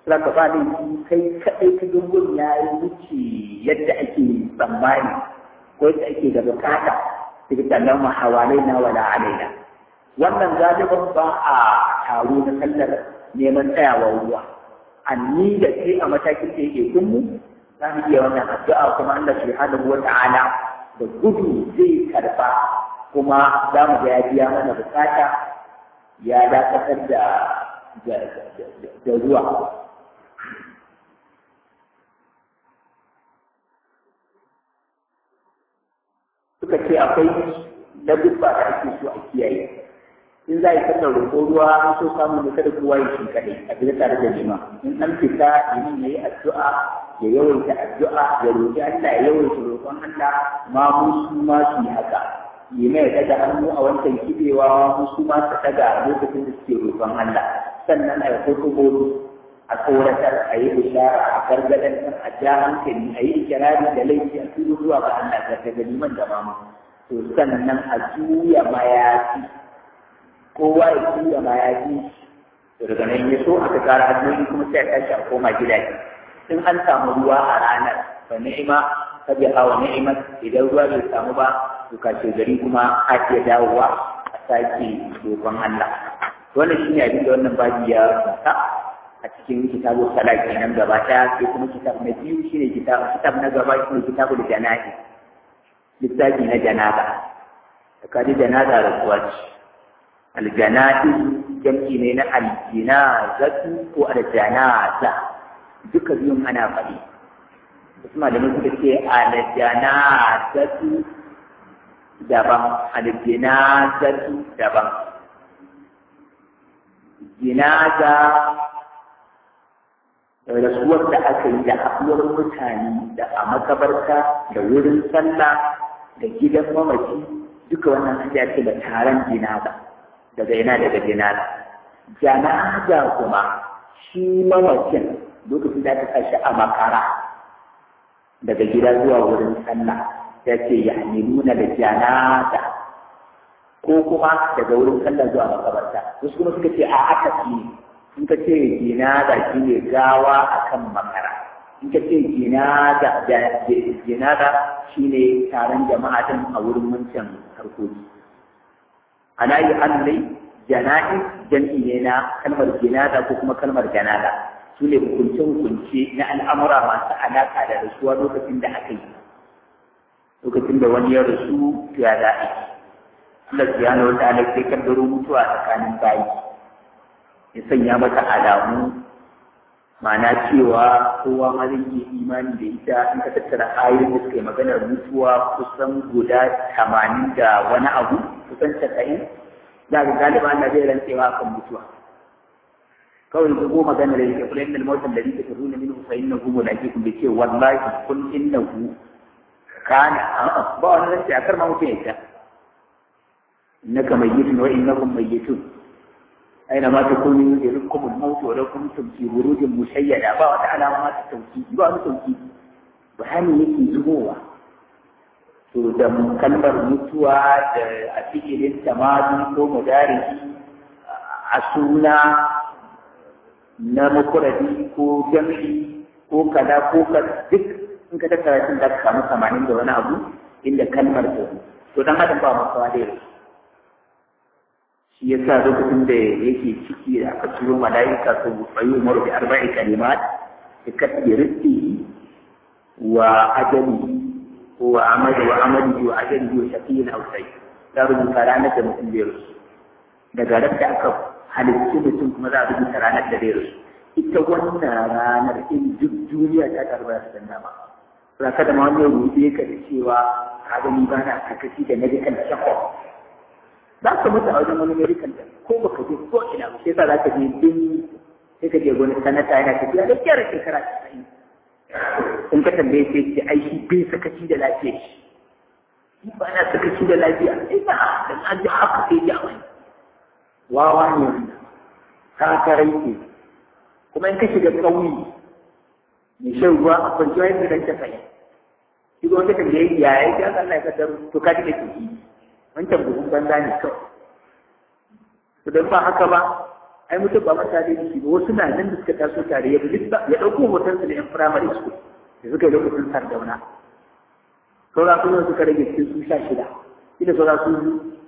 za ka ba kai kaɗai ka gungun ya yi wuce yadda ake tsammani ko yadda ake da bukata daga tallan mahawalai na wala alaina wannan galiban ba a taro na sallar neman tsayawa ruwa anni da kai a matakin da yake kunmu za mu iya wannan addu'a kuma Allah subhanahu wa ta'ala da gudu zai karba kuma za mu ga ya biya mana bukata ya dakatar da da ruwa suka ce akwai ladubba da ake so a kiyaye in za a yi sallar roƙo ruwa an so samun da kada kowa ya shi kaɗai a fita tare da jima in an fita idan ya yi addu'a ya yawaita addu'a ya roƙi Allah ya yawaita roƙon Allah ma mu su ma su yi haka yi mai daga hannu a wancan kibewa mu su ma su daga lokacin da suke roƙon Allah sannan a yi hukumomi a tsoratar a yi bishara a gargadantar a ja hankali a yi ikirari da laifi a tudu zuwa ga Allah ga daga liman da mama to sannan a juya mayafi kowa ya juya mayafi to daga nan ya so aka kara hanyoyi kuma sai a tashi a koma gidaje in an samu ruwa a ranar fa ni'ima ta bi hawa ni'ima idan ruwa bai samu ba to kashe gari kuma a iya dawowa a sake dogon Allah wannan shine abin da wannan babi ya fata a cikin kitabu salat kenan gaba ɗaya sai kuma kitab na biyu shine kitab kitab na gaba shine kitabul jana'i littafi na janaza kaji janaza da kuwa ce aljana'i jam'i ne na aljinazatu ko aljanaza duka biyun ana faɗi wasu malamai suka ce aljanazatu daban aljinazatu daban jinaza rasuwar da aka yi da haɗuwar mutane da a makabarta da wurin sallah da gidan mamaci duka wannan an ce da taron jinaza daga ina daga jinaza janaza kuma shi mamacin lokacin da aka shi a makara daga gida zuwa wurin sallah ya ce ya nuna da janaza ko kuma daga wurin sallah zuwa makabarta wasu kuma suka ce a aka fi in ka ce jinaza shi ne gawa akan makara in ka ce jinaza jinaza shi ne taron jama'a din a wurin wancan harkoki ana yi allai jana'i jam'i ne na kalmar jinaza ko kuma kalmar janaza su ne hukunce-hukunce na al'amura masu alaƙa da rasuwa lokacin da aka yi lokacin da wani ya rasu ya za a yi Allah subhanahu wa ta'ala sai kaddaro mutuwa tsakanin bayi ya sanya mata alamu ma'ana cewa kowa ma zai yi imani da ita in ka tattara ayoyin da suka yi maganar mutuwa kusan guda tamanin da wani abu kusan casa'in za ga galiba Allah zai rantsewa kan mutuwa kawai ka goma maganar yake kula innal mawtan da yake turuna minhu fa innahu mulaqikum bi ce wallahi kun innahu kana ba wani rantsi a kar ma mutum ya ta innaka mayyitun wa innakum mayyitun أينما تكونوا يدرككم الموت ولو كنتم في بروج مشيدة با wata alama ta tauki ba wani tauki bayani yake zubowa to da kalmar mutuwa da a cikin tamadi ko mudariki a suna na makuradi ko jami'i ko kada ko ka duk in ka tattara sun da ka samu samanin da wani abu inda kalmar ta to dan adam ba makawa da yau shi ya sa lokacin da yake ciki da aka turo mala'ika su bayu umaru bi arba'i kalimat bi katbi rizqihi wa ajali wa amali wa amali wa ajali wa shaqiyin aw sai ta rubuta ranar da mutum zai rusu daga ran da aka halittu mutum kuma za a rubuta ranar da zai rusu ita wannan ranar in duk duniya ta karba su danna ba za ka da ma wani rubuce ka da cewa ka gani ba na kakashi da medical check-up za ka mutu a wajen wani medical da ko baka je ko ina ba sai sa za ka je din sai ka je wani sanata yana tafiya da kyar shekara casa'in in ka tambaye sai ce ai shi bai sakaci da lafiya shi shi ba na sakaci da lafiya ina dan an ji haka sai ya wani wawa ne wannan kakarai ke kuma in ka shiga ƙauye mai shan ruwa a kwanciya yadda dan casa'in shi ga wanda tambaye ya yi ya Allah ya kaddaro to ka ji da ke yi wancan buhun banza ne kawai to don ba haka ba ai mutum ba mata da shi ba wasu na nan da suka taso tare ya bi ya ɗauko hotonsa da yan firamare school da suka yi lokacin sardauna saura kuma suka rage cikin su sha shida ina saura su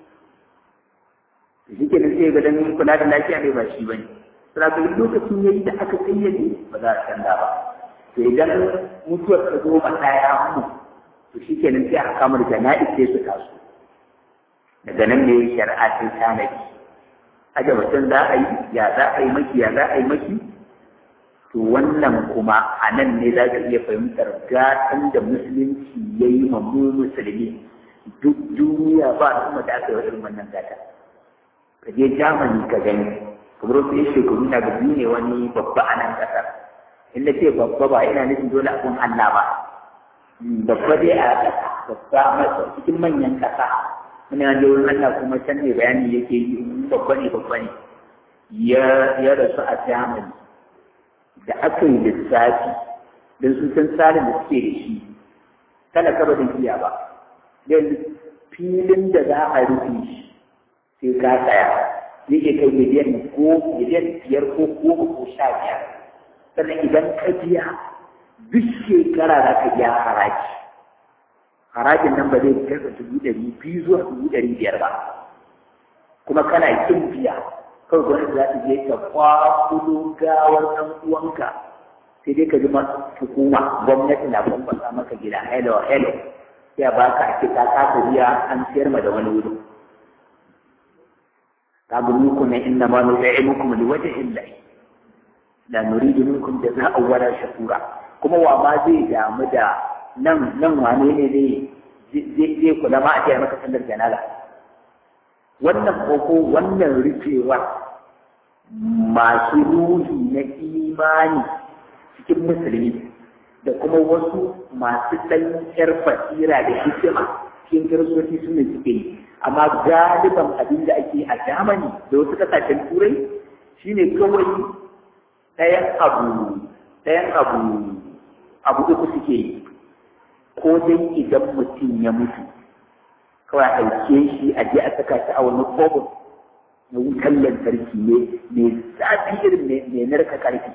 shi ke nan sai ga dan kula da lafiya ne ba shi bane saboda ga lokacin yayi da aka kayyade ba za a canza ba to idan mutuwar ta zo ba ɗaya mu to shi ke nan sai aka kama da jana'i sai su taso daga nan ne shari'a ta tanadi aje mutum za a yi ya za a yi maki ya za a yi maki to wannan kuma a nan ne za ka iya fahimtar gatan da musulunci ya yi ma mu musulmi duk duniya ba kuma da aka yi irin wannan gata ka je Germany ka gani kamar wasu yin shekaru na ga ne wani babba a nan ƙasar in na ce babba ba ina nufin dole abin Allah ba babba dai a ƙasa babba a cikin manyan ƙasa muna da wurin Allah kuma can ne bayani yake yi babba ne babba ne ya rasu a Germany da aka yi lissafi don sun san tsarin da suke da shi talaka ba zai iya ba yanzu filin da za a rufe shi sai ka tsaya yake kai miliyan ko miliyan biyar ko goma ko sha biyar sannan idan ka biya duk shekara za ka biya haraji harajin nan ba zai kai dubu ɗari biyu zuwa dubu ɗari biyar ba kuma kana kin biya kawai gwamnati za ta je ta kwakulo gawar ɗan uwanka sai dai ka ji hukuma gwamnati na bambasa maka gida hello hello sai a baka a ce ka kasa biya an siyar ma da wani wuri kaga muku na inna ma nut'imukum liwajhi llahi la nuridu minkum jazaa'an wala shakura kuma wa ma zai damu da nan nan wane ne zai zai kula ma a ce maka sallar janaza wannan koko wannan rufewar masu ruhi na imani cikin musulmi da kuma wasu masu ɗan ƴar basira da hikima cikin kiristoci su ne suke yi amma galiban abin da ake a Germany da wasu ƙasashen turai shine kawai ɗayan abu ɗayan abu abu uku suke yi ko dai idan mutum ya mutu kawai a ɗauke shi a je a saka shi a wani kobin na wutan lantarki ne mai zafi irin mai narka ƙarfi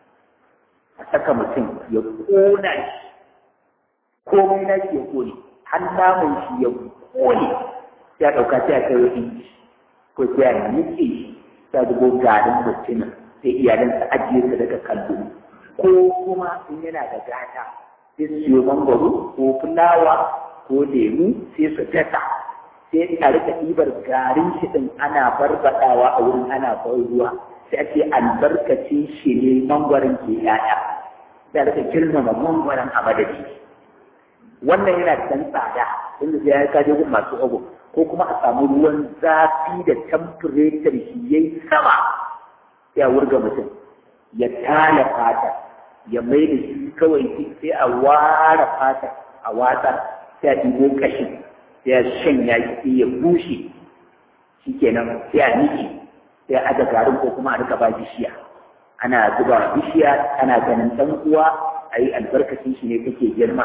a saka mutum ya ƙona shi komai na shi ya ƙone har namun shi ya ƙone sai a ɗauka sai a kai wa inji ko sai a nike shi sai a zubo garin mutumin sai iyalansa ajiye su daga kallo ko kuma in yana da gata sai su siyo mangwaro ko fulawa ko lemu sai su dasa sai a rika ɗibar garin shi ɗin ana barbaɗawa a wurin ana ban ruwa sai ake albarkacin shi ne mangwaron ke yaya sai a rika girmama mangwaron a madadi wannan yana da ɗan tsada inda sai ya kaje gun masu ogo ko kuma a samu ruwan zafi da temperature shi yayi sama sai a wurga mutum ya tala fata ya mai da shi kawai sai a ware fata a watsa sai a ɗigo ƙashin sai a shanya shi ya bushe shi kenan sai a niki sai a aje garin ko kuma a rika ba bishiya ana zuba bishiya ana ganin ɗan uwa a yi albarkacin shi ne kake girma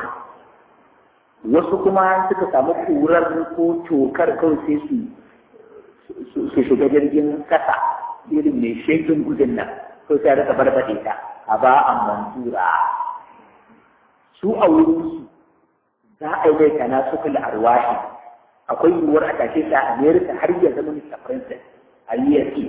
wasu kuma suka samu kurar ko tokar kawai sai su su shiga jirgin kasa irin mai shekin gudun nan ko sai rika barbaɗe ta a ba a mansura su a wurin su za a yi mai kana su kula arwahi akwai yiwuwar a tashe ta america har ya zama mr princess a yi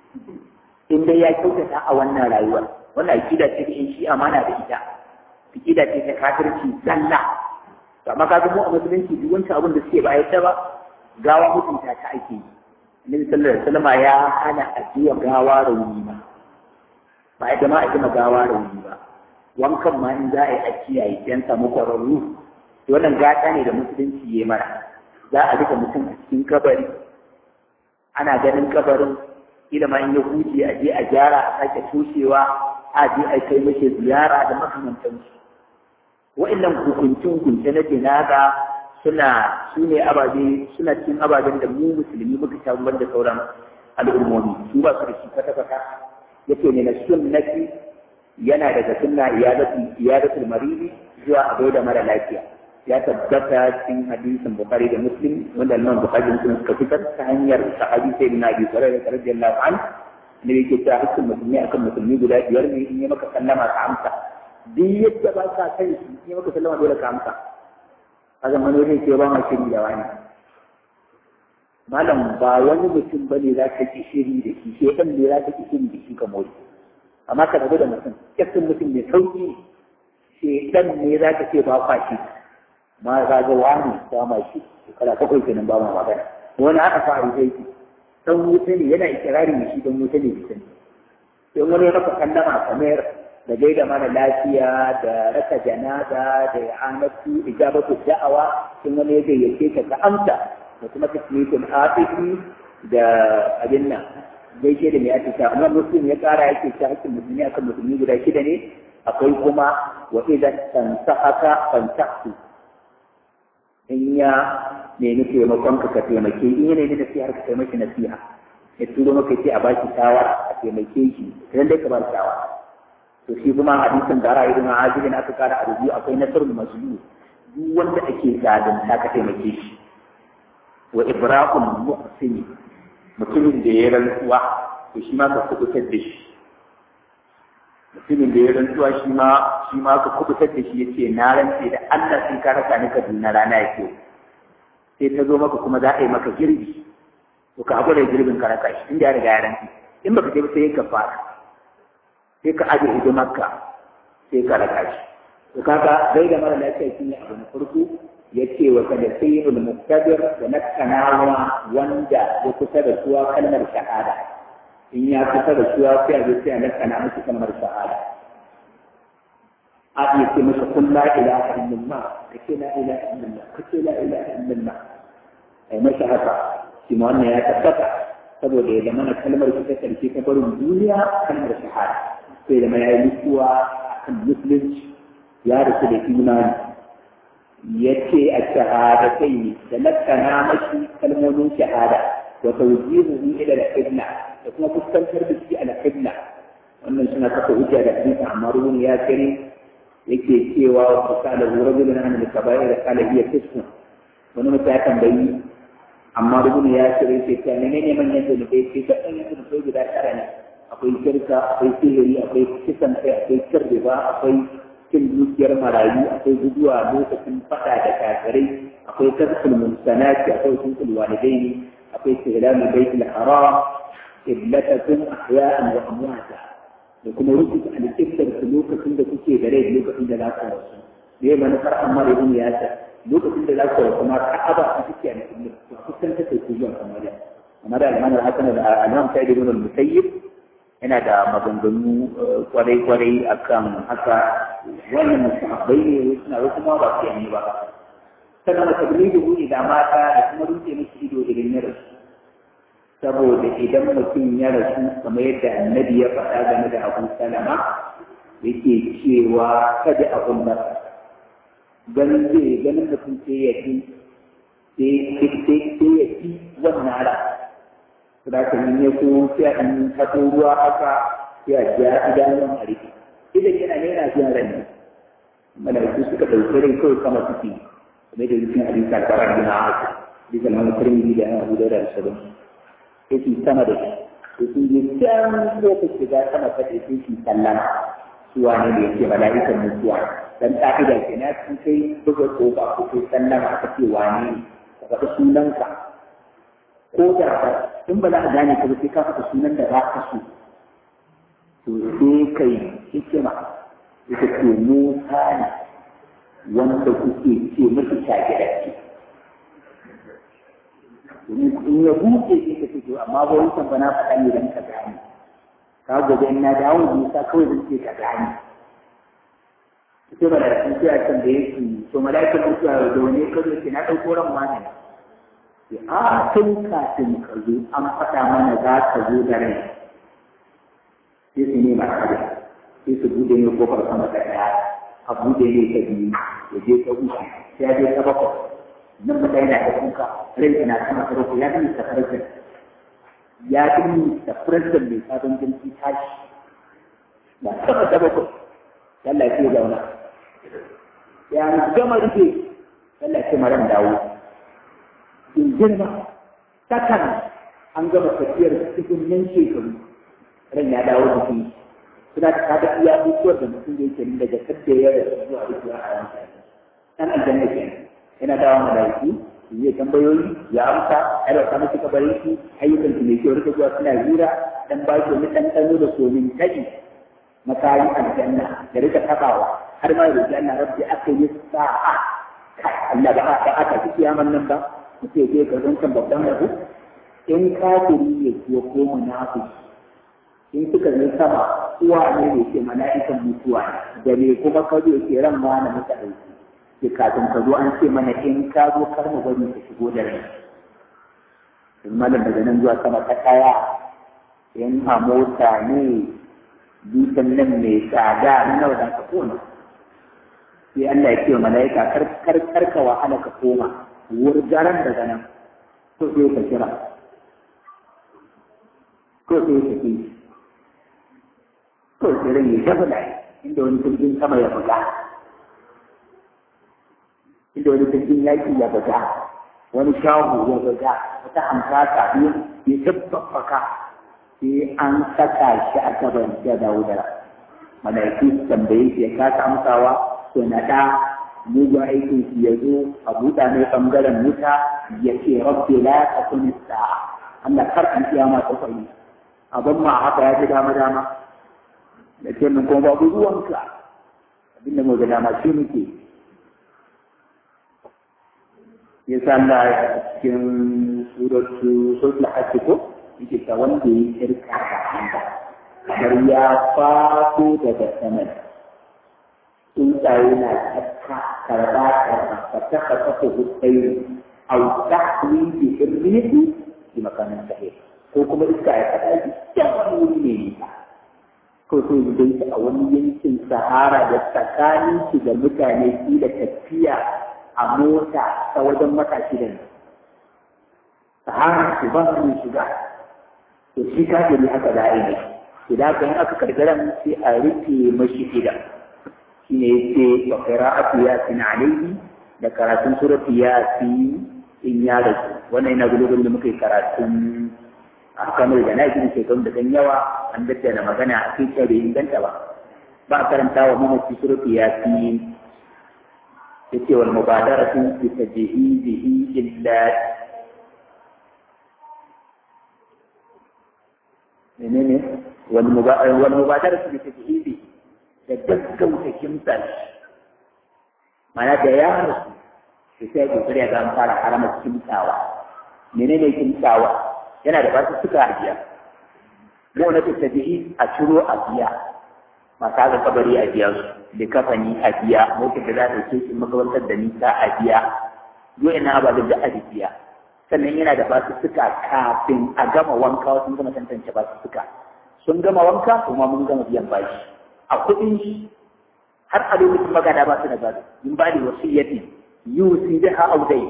in dai ya kyautata a wannan rayuwar wannan akida ce da in shi amana da ita akida ce ta kafirci zalla to amma ka mu a musulunci duk wancan abin da suke ba yadda ba gawa mutunta ta ake yi annabi sallallahu alaihi wasallam ya hana ajiya gawa rauni ba ba yadda ma a gina gawa rauni ba wankan ma in za a yi a kiyaye dan samu kwararru to wannan gata ne da musulunci ya mara za a rika mutum a cikin kabari ana ganin kabarin kila ma in ya huce a je a gyara a sake tushewa a je a kai mashi ziyara da makamantansu wa'annan hukunce-hukunce na jinaga suna su ne ababe suna cikin ababen da mu musulmi muka sha ban da sauran al'ummomi su ba su da shi kwata-kwata yake ne na sunnati yana daga sunna iyadatul maridi zuwa a da mara lafiya ya tabbata cikin hadisin bukhari da muslim wanda imam bukhari da muslim suka fitar ta hanyar sahabi sai na abi hurairah radiyallahu anhu ne yake cewa hakkin musulmi akan musulmi guda biyar ne in yi maka sallama ka amsa duk yadda ba ka kai shi in yi maka sallama dole ka amsa a zamanin ke ba ma shiri da wani malam ba wani mutum ba ne za ka ki shiri da shi sai ɗan ne za ka ki shiri da shi ka mori amma ka rabu da mutum kyaftin mutum mai sauƙi sai ɗan ne za ka ce ba kwa shi ma za ga wani ba ma shi shekara bakwai kenan ba ma magana wani aka fara zai dan wuta ne yana ikirarin shi dan wuta ne bisan sai wani raka kallama kamar da gaida mana lafiya da raka janaza da anatu ijabatu da'awa sun wani ya gayyace ka ka amsa da kuma tasmitul atifi da abin nan gaishe da mai atisha amma muslim ya kara yake ta hakkin musulmi akan musulmi guda shida ne akwai kuma wa idan tansahaka fantahu in ya nemi taimakon ka ka taimake in ya nemi nasihar ka taimaki nasiha ya turo maka ce a baki shawara a taimake shi idan dai ka ba shawara to shi kuma hadisin da ra'ayi na ajibin aka kara a rubu akwai nasarul mazlum duk wanda ake zalunta ka taimake shi wa ibrahim muhsini mutumin da ya rantsuwa to shi ma ka kubutar da shi mutumin da ya rantsuwa shi ma shi ma ka kubutar da shi yace na rantse da Allah sai ka rasa ni Kaduna rana yake sai ta zo maka kuma za a yi maka girbi to ka hakura da girbin ka raka shi inda ya riga ya rantse in baka je ba sai ka fara sai ka aje hidimarka sai ka raka shi to kaga dai da mara lafiya shi ne abu na farko yace wa kada sayyidul muqtadir da nakanawa wanda ya kusa da suwa kalmar shahada in ya kusa da suwa sai a zo sai a nakana musu kalmar shahada a iya ce masa kun la ilaha illallah ka ce la ilaha illallah ka ce la ilaha illallah ai masa haka shi ma wannan ya tabbata saboda ya zama na kalmar ta karshe ta barin duniya kalmar shahada sai da ya yi mutuwa akan musulunci ya rasu da imani ya ce a shahadatai ne da nakana mashi kalmomin shahada wa tawjihuhu ila al-qibla da kuma fuskantar da shi al-qibla wannan suna kafa hujja da hadisi amma ruwan ya kare yake cewa wa qala rajulun an al-kaba'ir da qala hiya tisfu wani mutum ya tambayi amma ruwan ya kare yake cewa menene manyan zunubai ce ga ɗan zunubai guda tara ne akwai shirka akwai sihiri akwai kisan kai akwai kirriba akwai cin dukiyar marayu akwai guduwa lokacin fada da kafirai akwai tarkul mumsanati akwai sunkul walidaini akwai istihlamu baitul haram qiblatakum ahya'an wa amwata da kuma rubuta alƙiblar su lokacin da kuke da rai lokacin da za ku rasu da ya manufar amma da ibn yasir lokacin da za ku rasu ma ka'aba su kuke alƙiblar su kusan ta kai zuwa kamar da amma da almanar hasan da al'amam sa'id ibn al-musayyib yana da maganganu kwarai-kwarai akan haka wannan musahabbai ne suna wasu ma ba su yanni ba sannan da tabbini da buɗe da mata da kuma rufe musu ido idan ya rasu saboda idan mutum ya rasu kamar yadda annabi ya faɗa game da abu salama yake cewa kada a kunna ganin zai ganin mutum sai ya fi sai ya fi wannan ala da ka yi ya so sai a ɗan tato ruwa haka sai a ja idanun a rike idan yana ne yana biyan ran ne malaiku suka ɗauki rai kawai kama suke kamar da rikin hadisi alfarar bin haka bisa na mutarmi da yana abu da da sabon sai su sama da shi sai sun je can lokacin shiga sama ta ɗaya sai su sallama su wane ne yake mala'ikan mutuwa dan ƙa'ida ke na sun kai buga ƙofa ko kai sallama aka ce wane ne ka faɗi sunanka ko da ba in ba za a gane ka ba sai ka faɗa sunan da za ka so to sai kai hikima ita ce Musa ne wanda kuke ce mafi shagirarki in ya buɗe sai ka fito amma ba wancan ba na faɗa ne don ka gane ka gobe in na dawo Musa kawai zan ce ka gane sai ba da sun ce a can da yake to mala'ikan mutuwa da wani kazo ce na ɗauko ran wani a tun kafin ka zo an faɗa mana za ka zo da rai sai su nema kada sai su buɗe ne kofar sama da ɗaya a buɗe ne ta biyu ya je ta uku sai ya je ta bakwai nan ba yana da kuka rai ina sama ta bakwai ya fi ta farkon ya fi ta farkon mai sabon jinsi tashi ba sama ta bakwai Allah ya ce zauna ya gama rufe Allah ya ce maran dawo in girma takan an gama tafiyar cikin nan shekaru ran ya dawo da shi suna ta kada iya mutuwar da mutum yake nan daga kadda ya da zuwa rikuwa a yanka dan aljanna ke yana dawo malaiku zai tambayoyi ya amsa ai ba ka miki kabarin shi ayyukan ki mai kyau rika zuwa suna hira dan ba ki wani ɗanɗano da somin taɗi makayi aljanna da rika tabawa har ma da janna rabbi aka yi sa'a kai Allah ba aka aka ci kiyaman nan ba muke je ga zancan babban rabu in kafiri ya ko ko munafiki in suka yi sama uwa ne ne ke mala'ikan mutuwa da me kuma ka zo ke ran ma na muka dauki ke kafin ka zo an ce mana in ka zo kar mu bari ka shigo da rai in malam daga nan zuwa sama ta kaya in a mota ne dukan nan mai tsada na nawa da ka koma sai Allah ya ce wa mala'ika kar kar kar ka wahala ka koma wurgaran daga nan to sai ka kira ko sai ka ki ko sai ran ya shafa da inda wani jirgin sama ya buga inda wani jirgin yaki ya buga wani shahu ya buga wata hankaka ya tabbaka sai an saka shi a gaban ya dawo da malaiku su tambaye shi ya kasa amsawa to na da mugu aikin shi ya zo a buɗa mai ɓangaren wuta ya ce rabbi la takun sa'a Allah kar an kiyama ta kwai abin ma haka ya ji dama dama da ce min kuma babu ruwanka abinda mu ga dama shi muke ya sa Allah ya cikin suratu suratul hajj ko yake ta wanda ya shirka da Allah kamar ya fato daga saman tsuntsaye na tsakka karba karba ka taka kafa hutsayi au tahwi bi irmiti bi makamin sahih ko kuma iska ya kada shi can wani wuri ne nisa ko so dai ta a wani yankin sahara da tsakanin shi da mutane shi da tafiya a mota ta wajen mata shida ne sahara su ba su shiga to shi kafiri haka da ai ne idan kan aka kargaran sai a rike mashi gida shine yace wa qira'atu yasin alayhi da karatun surati yasin in ya rasu wannan yana gudun da muka yi karatun a kamar da na gina shekaru da dan yawa an daddana magana a cikin bai inganta ba ba a karanta wa mamaci surati yasin yace wal mubadaratu bi tajhidihi illa menene wal mubadaratu bi tajhidihi da gaggauta kimsar mana da yaro su sai kokari ga an fara harama kimtsawa menene kimtsawa yana da basu suka ajiya mu na tattabi'i a ciro a biya masu haka kabari a biya su da kafani a biya motar da za ta ce shi makabantar da nisa a biya yau ina ba da a biya sannan yana da basu suka kafin a gama wanka sun gama tantance basu suka sun gama wanka kuma mun gama biyan bashi a kuɗin shi har a lokacin magana ba su da gado in ba da wasiyyati yusi da ha audai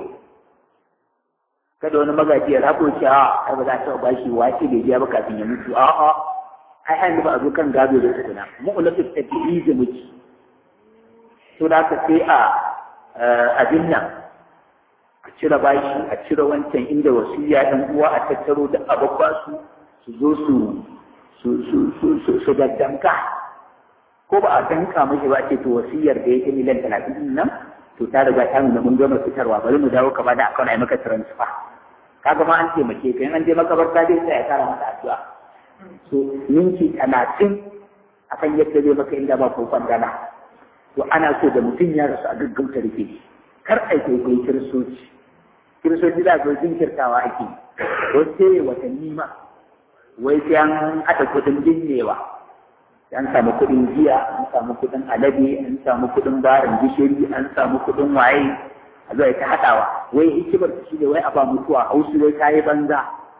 kada wani magaji ya rabo shi a ai ba za ta ba shi wace da biya ba kafin ya mutu a a ai hannu ba a zo kan gado da tukuna mu'ulatu tabi'i da muke to da ka sai a abin nan a cire bashi a cire wancan inda wasiyya ɗan uwa a tattaro da ababba su su zo su su su su su daddanka ko ba a danka mashi ba ce to wasiyar da yake miliyan talatin din nan to ta riga ta nuna mun gama fitarwa bari mu dawo ka ba da akawun ai maka transfer kaga ma an taimake ka in an je makabarta dai sai ya kara mata addu'a so minti talatin akan yadda zai maka inda ba ko kwandana to ana so da mutum ya rasu a gaggauta rike kar ai kai kai kiristoci kiristoci da zo jinkirtawa ake wasu sai watanni ma wai sai an haɗa kuɗin binnewa an samu kuɗin giya an samu kuɗin alade an samu kuɗin barin gishiri an samu kuɗin waye a zuwa ta haɗawa wai hikimar ta shi ne wai a ba mutuwa hausu wai ta yi banza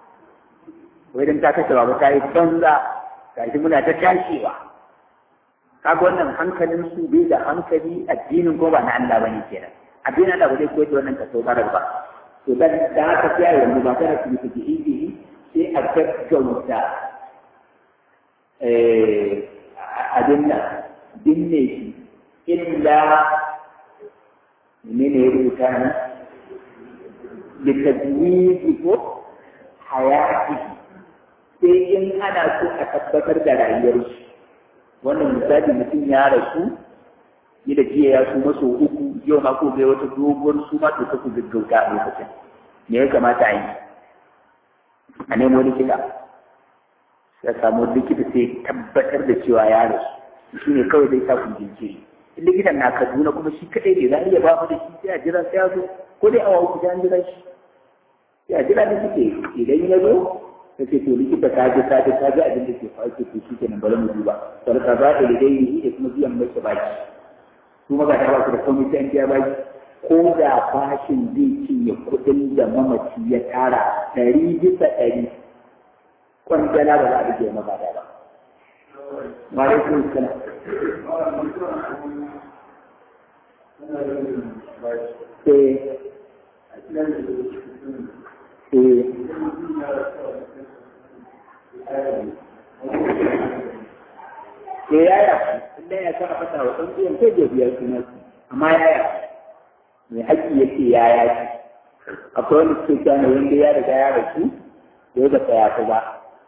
wai dan ta kashe ba ta yi banza gashi muna ta tashewa kaga wannan hankalin su bai da hankali addinin ko ba na Allah bane kenan addinin Allah ba zai koyar da wannan kaso barar ba to dan da haka sai yanzu ba kana su yi ihi sai a gaggauta abin nan binne shi illa ne ne rubuta ne litadwiji ko hayati sai in ana so a tabbatar da rayuwarsu wannan misali mutum ya rasu ni da jiya ya su maso uku yau ma ko bai wata doguwar su ma to ku gaggauta a lokacin me ya kamata a yi a nemo likita ya samu likita sai tabbatar da cewa ya rasu shi ne kawai zai sa ku jinkiri in likitan na kaduna kuma shi kadai ne za a iya ba mu da shi sai a jira sai ya zo ko dai awa uku sai an jira shi sai a jira da suke idan ya zo ta ce to likita ta ji ta ji ta ji abin da ke faru ke shi kenan bari mu duba sarka za ta yi dai da kuma biyan mai baki su maka ta ba su da komai sai an biya baki ko da bashin zai cinye kuɗin da mamaci ya tara ɗari bisa ɗari kwandala ba za a rike maka da ba. Malaikun sana. Eh. Eh. Ke yaya, inda ya sa a fata wa ɗan biyan kai da biyar suna amma yaya, mai haƙƙi ya ce yaya ce. Akwai wani suke kyanu wanda ya riga ya rasu, da ya ga ya fi ba.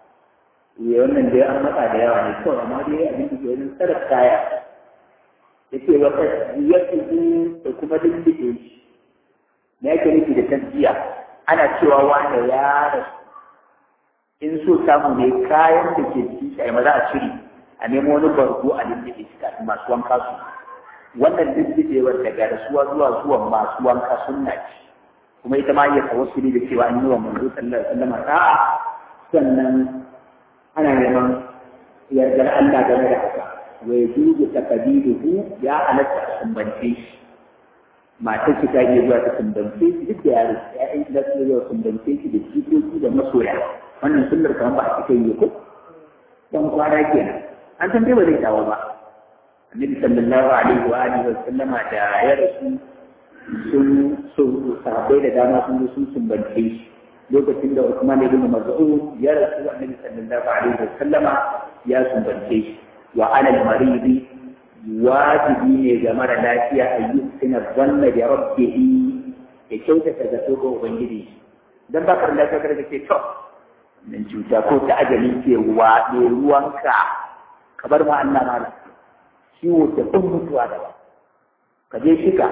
ya wannan dai an matsa da yawa ne kawai amma dai abin da ke wani sarar kaya ya ce wa ya tuzu da kuma lullube shi na yake nufi da tasbiya ana cewa wanda ya rasu in so samu ne kayan da ke cikin shi a maza a cire a nemo wani bargo a lullube shi kafin masu wanka su wannan lullubewar daga rasuwa zuwa zuwan masu wanka sunna ce kuma ita ma iya tawassuli da cewa an yi wa manzo sallallahu alaihi wasallam sa'a sannan ana neman yardar Allah game da haka wa yajuzu taqdiruhu ya halatta a sumbance shi matar ki ta iya zuwa ta sumbance shi duk da yaro ya'yan da su zuwa sumbance shi da jikoki da masoya wannan sunnar kan ba a cikin yi ko dan kwana kenan an san dai ba zai tawo ba annabi sallallahu alaihi wa alihi wa sallama da ya rasu sun sun sahabbai da dama sun sun sumbance shi lokacin da Usman ibn Mas'ud ya rasu annabi sallallahu alaihi wasallama ya sumbance shi wa ala al-maridi wajibi ne ga mara lafiya a yi suna zanna da rabbihi ya kyautata da ga ubangiji dan ba ka lafiya kada ce to nan cuta ko ta ajali ke waɗe ruwanka ka bar ma Allah mala ciwo ta kun mutuwa da ba ka je shika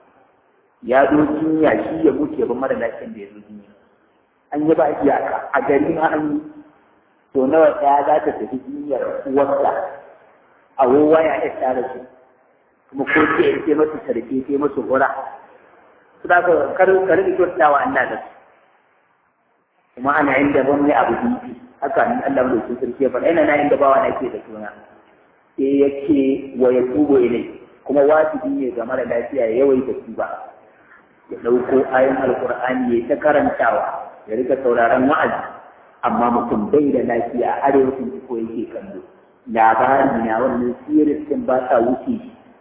ya zo jinya shi ya mutu ya bar mara lafiyan da ya zo jinya an yi ba iyaka a gari ma an yi to nawa ɗaya za ta tafi jinyar uwarsa a wowa ya iya tare su kuma ko ce ce masu sarki ce masu hura su da kar kar da kyautawa Allah da su kuma ana inda wani abu bibi haka ni Allah da su sarki ya faɗa ina na inda bawa na ke da suna sai yake wa ya tubo ilai kuma wajibi ne ga mara lafiya ya yawaita tuba ya ɗauko ayon alkur'ani ya ta karantawa ya rika sauraron wa'azi amma mutum bai da lafiya a arewacin ko yake kallo labari na wannan sirisin ba sa wuce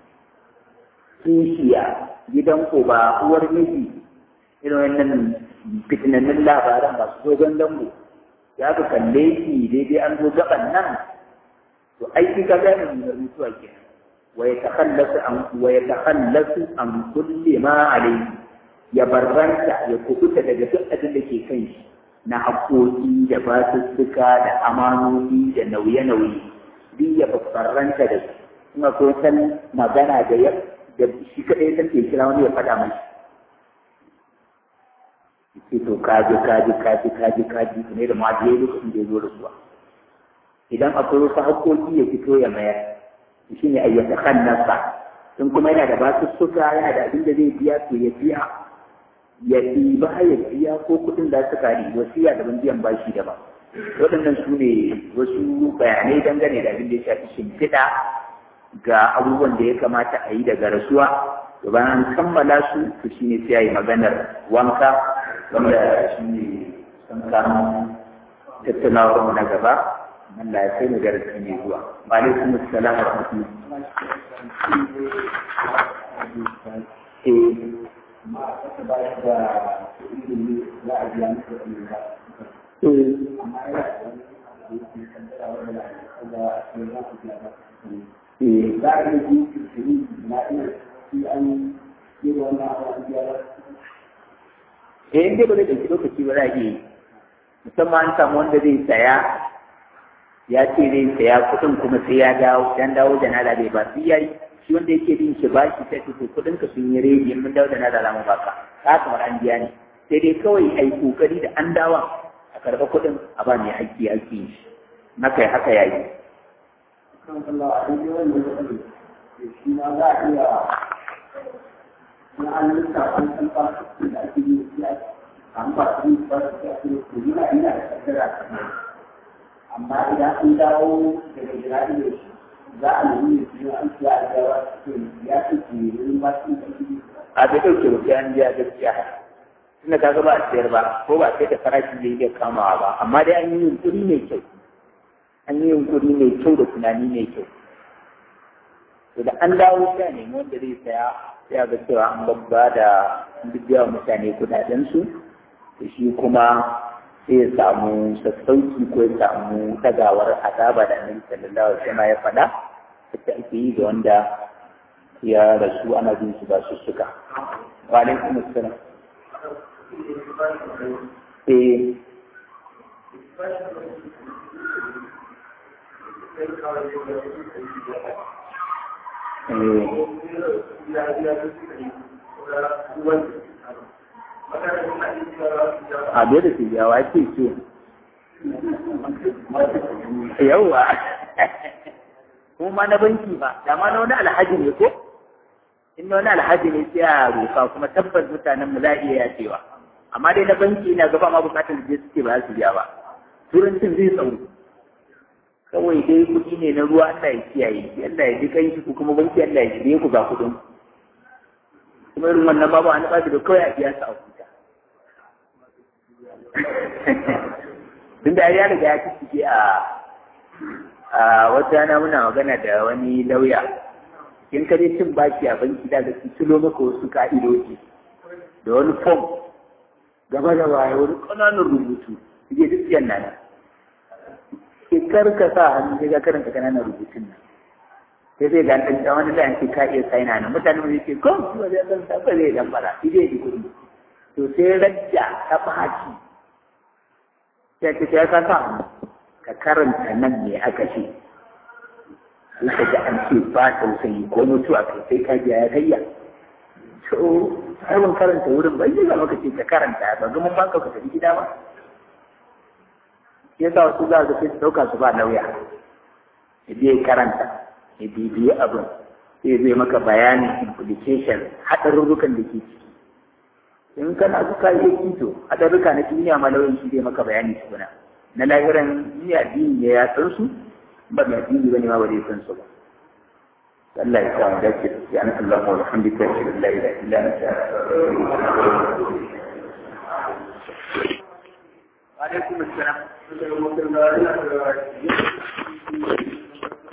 kishiya gidan ko ba uwar miji irin wannan fitinannin labaran masu dogon dambo ya ka kalle shi daidai an zo gaban nan to aiki ka ga mai mutuwa kenan wa yatakhallasu an wa yatakhallasu an kulli ma alayhi ya barranta ya kubuta daga duk abin da ke kan shi na haƙoƙi da basussuka da amanoni da nauye-nauye duk ya barranta da su kuma ko san magana da ya da shi kaɗai san ke kira wani ya faɗa mai ce to kaji kaji kaji kaji kaji ne da ma je lokacin da ya zo rasuwa idan akwai wasu haƙoƙi ya fito ya mayar shi ne ayyata kan nasa in kuma yana da basussuka yana da abin da zai biya to ya biya ya ɗiba ya biya ko kuɗin da suka yi wasiya daban biyan bashi daban waɗannan su ne wasu bayanai dangane da abin da ya shafi shimfiɗa ga abubuwan da ya kamata a yi daga rasuwa to bayan an kammala su to shi ne sai a yi maganar wanka wanda shi ne san kanu tattaunawar mu na gaba Allah ya kai mu darasi mai zuwa wa alaikum assalam wa rahmatullahi Eh, inda ba zai ɗauki lokaci ba za a yi musamman an samu wanda zai saya ya ce zai saya kuɗin kuma sai ya dawo dan dawo da nada bai ba sai yayi shi wanda yake bin shi bashi sai to kuɗin ka sun yi rage mun dawo da nada za mu baka ka kamar an biya ne sai dai kawai ai kokari da an dawa a karɓa kuɗin a ba mai haƙƙi haƙƙi shi na kai haka yayi kan Allah a yi wanda ya ɗari shi ma za a iya na an lissafa an san ba da ake yi ya an ba su ba su da ake yi yana ina da kaddara amma idan an dawo daga jirage da shi za a nemi ne su an siya a gawa su ya ce ke yi ba su da ake a bai ɗauke ba sai an biya gaskiya tunda kaga ba a sayar ba ko ba sai da farashi zai iya kamawa ba amma dai an yi yunkuri mai kyau an yi yunkuri mai kyau da tunani mai kyau to da an dawo sai a nemi wanda zai saya sai a ga cewa an babba da bibiya wa mutane kudaden su to shi kuma sai ya samu sassauci ko ya samu tagawar azaba da annabi sallallahu alaihi wasallam ya faɗa wacce ake yi ga wanda ya rasu ana bin su ba su suka wa alaikum assalam eh a bai da su yawa ce ce yawa kuma na banki ba da ma na wani alhaji ne ko in na wani alhaji ne sai a roka kuma tabbas mutanen mu za a iya yacewa amma dai na banki ina gaba ma bukatar da suke ba su biya ba turancin zai tsawo kawai dai kuɗi ne na ruwa Allah ya kiyaye Allah ya ji kai ku kuma banki Allah ya shirye ku ga kuɗin kuma irin wannan babu an ba da kawai a biya su a huta tunda ya riga ya cike a a wata rana muna magana da wani lauya in ka je cin baki a banki da su cilo maka wasu ka'idoji da wani fom gaba da baya wani ƙananan rubutu suke duk yan nan ke karka sa hannu sai ka karanta ƙananan rubutun nan sai zai ga ɗan wani da yanki ka iya saina nan mutane mu ce ko su ba zai san ba zai dan bara shi zai ji kuɗi to sai rajja ta baki sai ka ce ka sa hannu ka karanta nan me aka ce sai ka ji an ce ba tausayi ko mutuwa kai sai ka ji ya kayya to har mun karanta wurin bai yi zama ka ce ka karanta ba ga mun baka ka tafi gida ba ya sa wasu za su sai su ɗauka su ba lauya ya je karanta ya bibiyi abin sai zai maka bayanin implication haɗarurrukan da ke ciki in kana suka yi kito haɗarurruka na duniya ma lauyan shi zai maka bayani tukuna na lahiran ni addini ne ya san su ba mai addini bane ma ba zai san su ba Allah ya sa mu dace ya an Allah wa alhamdulillah la ilaha illa anta wa alaikum assalam